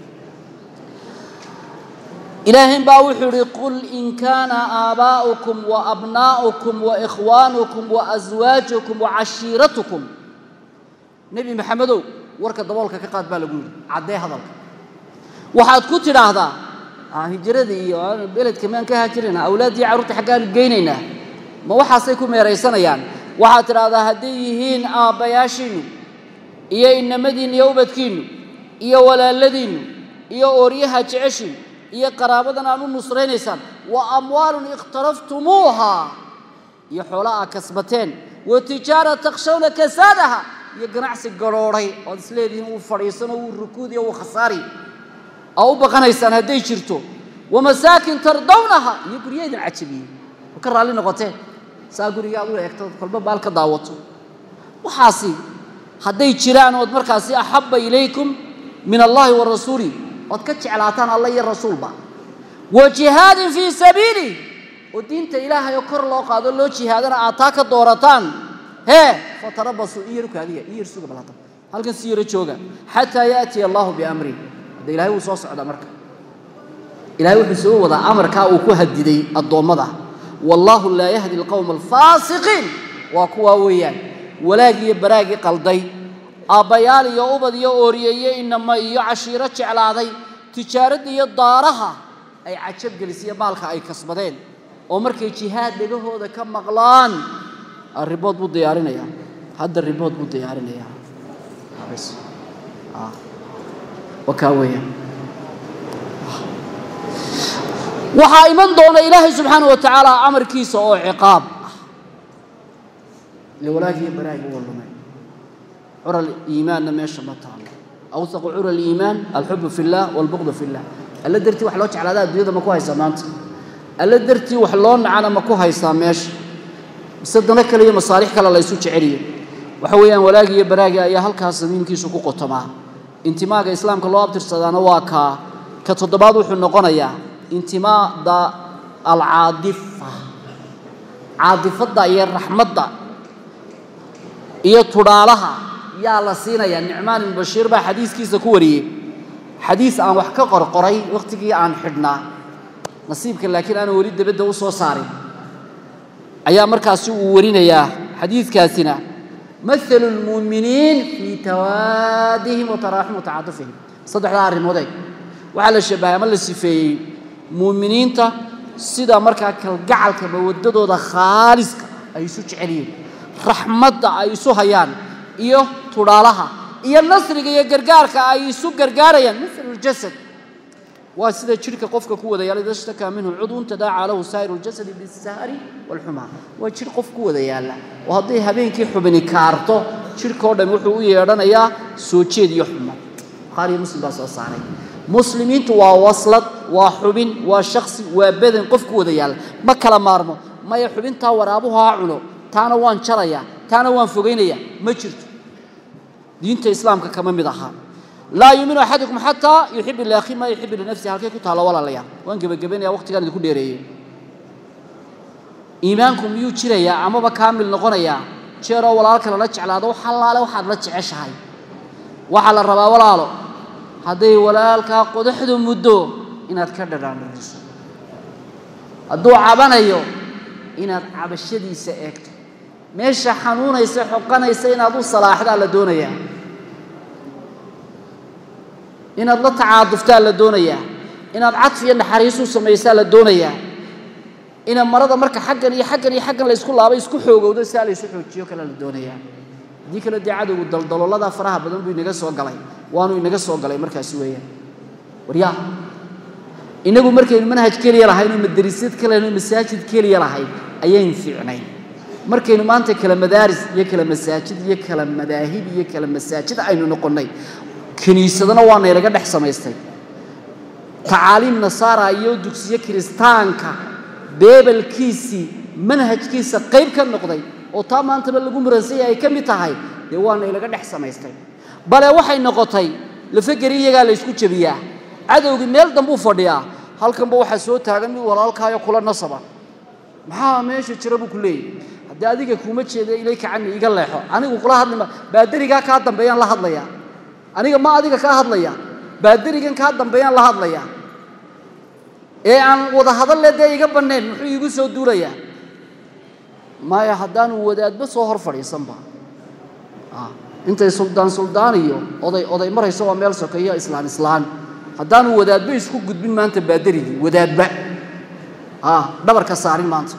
A: ilaahayn baa wuxuu ihi qul in kaana aabaa'ukum wa abnaa'ukum wa ikhwaanukum wa aswaajukum wa cashiiratukum nebi maxamedow warka daboolka ka qaad baa lagu yidhi caddee hadalka waxaad ku tidhaahdaa hijrada iyo beledka maan ka haajirayna awlaaddii carruurta xaggaanu geynaynaa ma waxaasay ku meeraysanayaan waxaad tidhaahdaa hadday yihiin aabbayaashiinnu iyo inamadiinnu iyo ubadkiinnu iyo walaaladiinnu iyo ooryaha jeceshiinnu iyo qaraabadan aad u nusraynaysaan wa amwaalun ikhtaraftumuuha iyo xoola aad kasbateen wa tijaara takshawna kasaadaha iyo ganacsi garhoodhay oad isleedihiin uu fadhiisano wuu rukuudiyo wuu khasaari aa u baqanaysaan hadday jirto wa masaakin tardawnaha iyo gurya idin cajabiyey oo ka raalli noqotee saa guriga aad u eegto kolba baal ka daawato waxaasi hadday jiraan ood markaasi axabba ilaykum min allahi wa rasuuli ood ka jeclaataan alla iyo rasuulba wa jihaadin fii sabiilih oo diinta ilaahay oo kor loo qaado loo jihaadana aad taa ka doorataan hee fatarabasuu i yar kaadiya i yar suga bal hadda halkan si yaro jooga xataa yaatiya allahu biamri hadda ilahay wuu soo socdaa marka ilahay wuxuu soo wadaa amarkaa uu ku hadiday addoommada wallaahu laa yahdi alqowma alfaasiqiin waa kuwaa weeyaan walaag iyo baraagii qalday aabbayaal iyo ubad iyo ooriyeeye inama iyo cashiiro jeclaaday tijaaradda iyo daaraha ay cajabgelisiyo maalka ay kasbadeen oo markay jihaad dhegahooda ka maqlaan ribood buu diyaarinayaa hadda ribood buu diyaarinayaa bs waa kaa weeyaan waxaa iman doona ilaahay subxaana wa tacaala amarkiisa oo ciqaab ah ile walaagiiyo baraagiga waa lumay cura iimaanna meesha ma taalo awsaqu cura aliimaan alxubu fi llah walbuqdu fi llah alla dartii wax loo jeclaadaa adduunyada ma ku haysaa maanta alla dartii wax loo nacana ma ku haysaa meesha mise dano kale iyo masaalix kale la ysu jeceliyo waxa weeyaan walaagi iyo baraagi ayaa halkaas samiimkiisu ku qotomaa intimaaga islaamka loo abtirsadaana waa kaa ka toddobaad wuxuu noqonayaa intimaada alcaadifa caadifadda iyo raxmadda iyo tudhaalaha yaa la siinayaa nicmaan ibnu bashiir baa xadiiskiisa ku wariyey xadiis aan wax ka qorqoray wakhtigii aan xidhnaa nasiibka laakiin aanan weli debadda u soo saarin ayaa markaasi uu warinayaa xadiidkaasina maalu lmuuminiin fii tawaadihim wa taraaxum wa tacaatufihim saddexdaa arrimood eeg waxaa la shabahay ama la sifeeyey muuminiinta sida markaa kalgacalka mawadadooda khaaliska ay isu jecel yihiin raxmadda ay isu hayaan iyo tudhaalaha iyo nasriga iyo gargaarka ay isu gargaarayaan mil ljasad waa sida jidhka qofka ku wada yaala ida shtakaa minhu cudun tadaacaa lahu saa'iru ljasadi bisahari walxumaa waa jidh qof ku wada yaalla oo hadday habeenkii xubini kaarto jidhkao dham wuxuu u yeedhanayaa soo jeed iyo xumad bukhaariyo muslim baa soo saaray muslimiintu waa waslad waa xubin waa shaksi waa badan qof ku wada yaalla ma kala maarmo maya xubintaa waraabuhu ha cuno taana waan jarayaa taana waan fogaynaya ma jirto diinta islaamka kama mid aha laa yuuminu axadukum xataa yuxibu liakhi maa yuxibu linafsihi halkay ku taalo walaalayaal waan gebagabaynaya waqtigaan idinku dheereeyey iimaanku miyuu jirayaa amaba kaamil noqonayaa jeeroo walaalka lala jeclaado wax allaale waxaad la jeceshahay waxaa la rabaa walaalo hadday walaalkaa qodaxdu muddo inaad ka dhadhaandhariso hadduu cabanayo inaad cabashadiisa eegto meesha xanuunaysa xoqanaysa inaad u salaaxdaa la doonayaa inaad la tacaaduftaa la doonayaa inaad cadf iyo naxariis u samaysaa la doonayaa ina marada marka xaggan iyo xaggan iyo xaggan la ysku laabay isku xoogowdo siaa la ysu xoojiyo kale la doonayaa haddii kale dee cadowgu daldaloolada faraha badan buu inaga soo galay waanu inaga soo galay markaasi weeyaan waryaa inagu markaynu manhaj keliya lahayn oo madarasad kale lahayn oo masaajid keliya lahayn ayaynu fiicnayn markaynu maanta kala madaaris iyo kala masaajid iyo kala madaahib iyo kala masaajid aynu noqonnay kiniisadana waa naylaga dhex samaystay tacaaliim nasaara iyo dugsiyo kiristaanka beebelkiisii manhajkiisa qayb ka noqday oo taa maantaba lagu muransanya ay ka mid tahay dee waa naylaga dhex samaystay bale waxay noqotay lafageri iyagaa la ysku jebiyaa cadowgii meel dambuu fadhiyaa halkanba waxaa soo taagan mid walaalkaayo kula nasaba maxaa meesha jira buu ku leeyahy haddii adiga kuuma jeeda ilayka cani iga leexo anigu kula hadlima baadarigaa kaa dambeeyaan la hadlayaa aniga ma adiga kaa hadlaya baadarigan kaa dambeeyaan la hadlaya ee aan wada hadalle dee iga bannayn muxuu iigu soo duulayaa maya haddaanu wadaadba soo hor fadhiisanba intay suldaan suldaan iyo oday oday marayso waa meel sokeeyo islaan islaan haddaanu wadaadba isku gudbin maanta baadarigii wadaadba dhabarka saarin maanta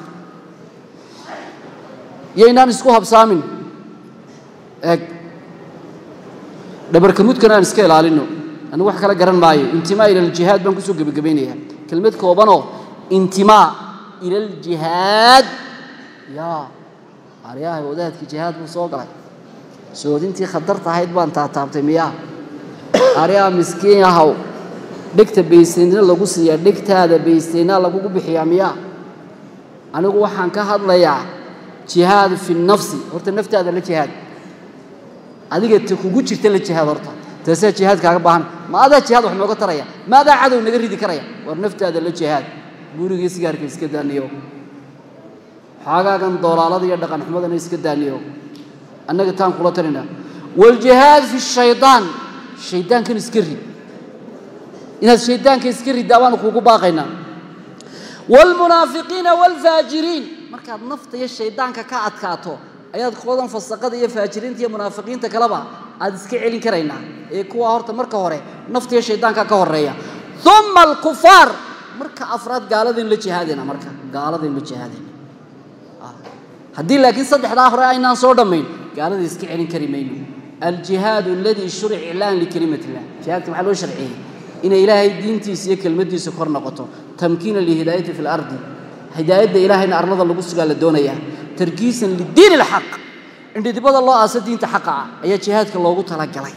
A: yaynaan isku habsaamin eeg dhabarka mudkana aan iska ilaalino anigu wax kala garan maayo intimaa ila aljihaad baan kusoo gebagabaynayaa kelmad koobanoo intimaa ila aljihaad yaa aryahay wadaadkii jihaad buu soo galay soodintii khatarta ahayd baan taataabtay miyaa aryaa miskiin yahow dhegta baysteynna lagu siiyaa dhegtaada baysteyna lagugu bixiyaa miyaa anigu waxaan ka hadlayaa jihaad fi nafsi horta naftaada la jihaad adiga ta kugu jirta la jihaad horta taasaa jihaad kaaga baahan ma adaa jihaad wax nooga taraya ma adaa cadow naga ridi karaya war naftaada la jihaad gurigii sigaarka iska daaniyo xaagaagan doolaalada iyo dhaqan xumadana iska daaniyo annaga taan kula talina waljihaad fi shaydaan shaydaankan iska rid inaad shaydaanka iska riddaa baanu kuugu baaqaynaa waalmunaafiqiina waalfaajiriin markaad nafta iyo shaydaanka ka adkaato ayaad koodan fasaqada iyo faajiriinta iyo munaafiqiinta kaleba aad iska celin karaynaa ee kuwa horta marka hore nafta iyo shaydaanka ka horeeya uma alkufaar marka afraad gaaladayn la jihaadayna marka gaaladayn la jihaadayna haddii laakiin saddexdaa hore aynaan soo dhammayn gaalada iska celin kari mayno aljihaadu aladii shuric iclaan likelimat illah jihaadka maxaa loo sharciyey inay ilaahay diintiisa iyo kelmaddiisa kor noqoto tamkiina lihidaayati fi lardi hidaayadda ilaahayna arlada lagu sugaa la doonayaa tarkiisan lidiin ilxaq indhidibada loo aasa diinta xaqa ah ayaa jihaadka loogu talagalay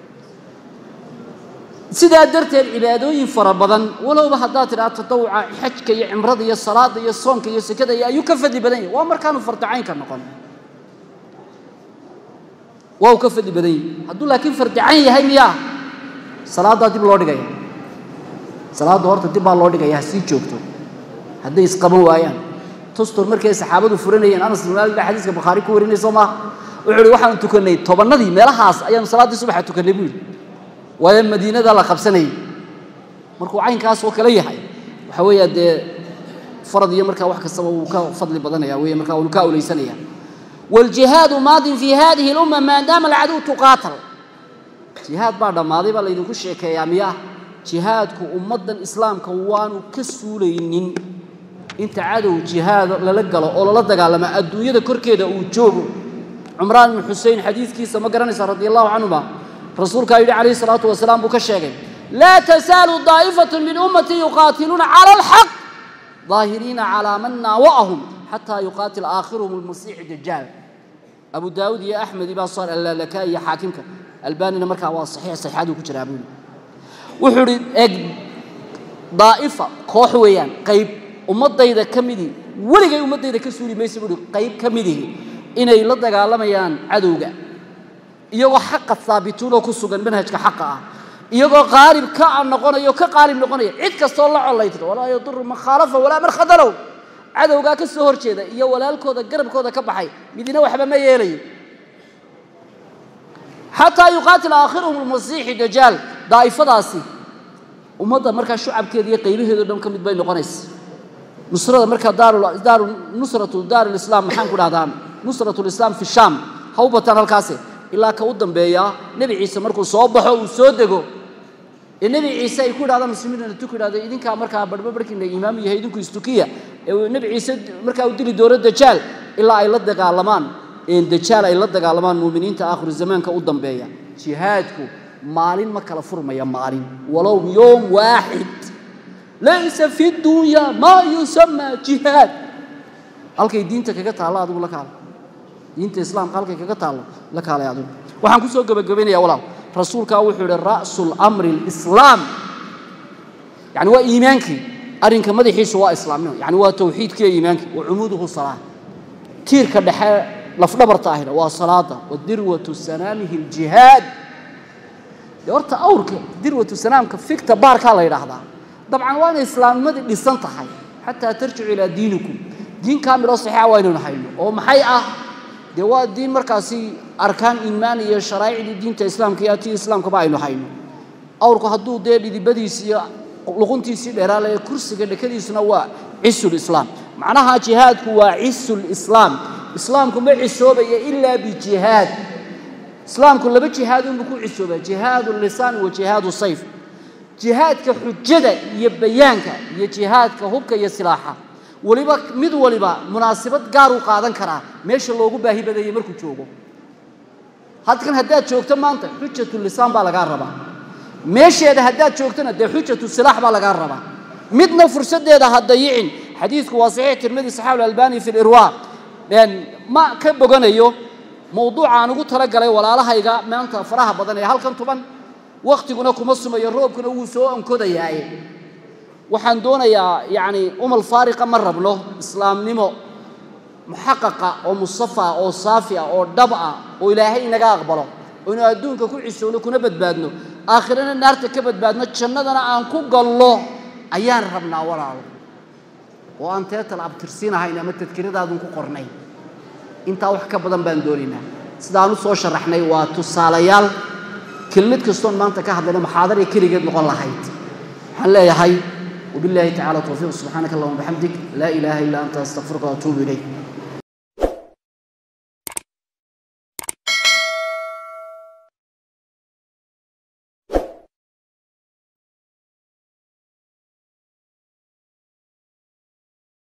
A: sidaa darteed cibaadooyin fara badan walowba haddaad tidhaha tatawuca xajka iyo cimrada iyo salaada iyo soonka iyo sekada iyo ayuu ka fadli badan yahay waa markaanu fardicaynka noqon waa uu ka fadli badan yahay hadduu laakiin fardicayn yahay miyaa salaaddaa dib loo dhigaya salaadda horta dib baa loo dhigaya ha sii joogto hadday isqaban waayaan tustur markay saxaabadu furanayeen anas bin maalik baa xadiiska bukhaari ku warinay soo maaha wuxuu ihi waxaanu tukannay tobannadii meelahaas ayaanu salaaddii subaxa tukannay buu yidhi waayo madiinada la qabsanayay markuu caynkaas oo kale yahay waxa weeya dee farad iyo markaa wax kastaba wuu ka fadli badanaya wey markaa wuu ka awleysanaya waaljihaadu maadin fi hadihi lumma maadaama alcaduw tuqaatal jihaad baa dhammaaday baa laydinku sheekeeyaa miyaa jihaadku ummaddan islaamka waanu ka suulaynin inta cadow jihaad lala galo oo lala dagaalama adduunyada korkeeda uu joogo cumraan ibnu xusein xadiidkiisa ma garanaysa radi allahu canhuma rasuulkaa yidhi calayhi salaatu wasalaam buu ka sheegay laa tasaalu daa'ifatu min ummati yuqaatiluuna cala alxaq daahiriina calaa man naawa'ahum xataa yuqaatil aakhiruhum almasiixu dajaal abu daawud iyo axmed ibaa soo allaalaka iyo xaakimka albaanina markaa waa saxiix saxiixaduu ku jiraa buu wuxuu idhi eg daa'ifa koox weeyaan qayb ummaddayda ka midii weligay ummaddayda ka suuli maysa buu ihi qayb ka midihi inay la dagaalamayaan cadowga iyagoo xaqa haabituunoo ku sugan manhajka xaqa ah iyagoo qaalib ka noqonayo ka qaalib noqonaya cid kastoo la collaytiro walaa yaduru man khaalafa walaa man khadalow cadowgaa ka soo hor jeeda iyo walaalkooda garabkooda ka baxay midina waxba ma yeelayo xataa yuqaatil aakhiruhum almasiixi dajaal daa'ifadaasi ummadda markaa shucabkeeda iyo qaybaheedo dhan ka mid bay noqonaysa nusrada markaa daaru nusratu daar lislaam maxaan ku dhahdaa nusratu lislaam fi shaam ha u bataan halkaasi ilaa ka u dambeeya nebi ciise markuu soo baxo uu soo dego ee nebi ciise ay ku yidhahdaan muslimiinna tu ku yidhahdo idinkaa markaa barhba barhkiina imaamu yahay idinku istukiya ee nebi ciise markaa uu dili doono dajaal ilaa ay la dagaalamaan dajaal ay la dagaalamaan muuminiinta aakhiru zamaanka u dambeeya jihaadku maalin ma kala furmaya maalin walow yoom waaxid laysa fi dunya maa yusamaa jihaad halkay diinta kaga taallo adigu la kaala diinta islaamka halkay kaga taallo la kaalay adigu waxaan ku soo gebagabaynaya walaal rasuulkaa wuxuu yidhi ra'su lamri alislaam yani waa iimaankii arrinka madaxiisu waa islaamnimo yani waa tawxiidkiiyo iimaankii wa cumuuduhu salaa tiirka dhexe lafdhabarta ahina waa salaada wa dirwatu sanaamihi aljihaad dee horta awrka dirwatu sanaamka fikta baarkaa la yidhaahdaa dabcan waa inay islaamnimadii dhisan tahay xataa tarjicu ilaa diinikum diin kaamiloo saxiixa waa inaynu hayno oo maxay ah dee waa diin markaasi arkaan iimaan iyo sharaa'icdii diinta islaamka iyo atii islaamkaba aynu hayno awrku hadduu dee dhidibadiisi iyo luquntiisii dheeraalaye kursiga dhekadiisuna waa cisulislaam macnaha jihaadku waa cisulislaam islaamku ma cisoobaya ilaa bijihaad islaamku laba jihaad unbuu ku cisoobaa jihaadu lisaan wa jihaadu sayf jihaadka xujada iyo bayaanka iyo jihaadka hubka iyo silaaxa weliba mid waliba munaasabad gaar u qaadan karaa meesha loogu baahi badayay markuu joogo halkan haddaad joogto maanta xujatu lisaan baa lagaa rabaa meesheeda haddaad joogtona dee xujatu silaax baa lagaa rabaa midna fursaddeeda ha dayicin xadiidku waa saxiix tirmidi saxaabu albani fi lirwaa ma ka boganayo mawduuca aan ugu talagalay walaalahayga maanta faraha badan ee halkan tuban wakhtiguna kuma sumayo roobkuna wuu soo onkodayaaye waxaan doonayaa yacni umal faariqa ma rabno islaamnimo muxaqaqa oo musafa oo saafi ah oo dhab ah oo ilaahay inaga aqbalo oo inu adduunka ku cisowno kuna badbaadno aakhirana naarta ka badbaadno jannadana aan ku gallo ayaan rabnaa walaalo oo aan teetal abtirsiinahayn ama tadkiradaadun ku qornay intaa wax ka badan baan doonaynaa sidaan u soo sharaxnay waa tusaalayaal kelmad kastoon maanta ka hadlayna muxaadara keligeed noqon lahayd waxaan leeyahay وبالله تعالى توفيق سبحانك اللهم وبحمدك لا إله إلا أنت أستغفرك وأتوب إليك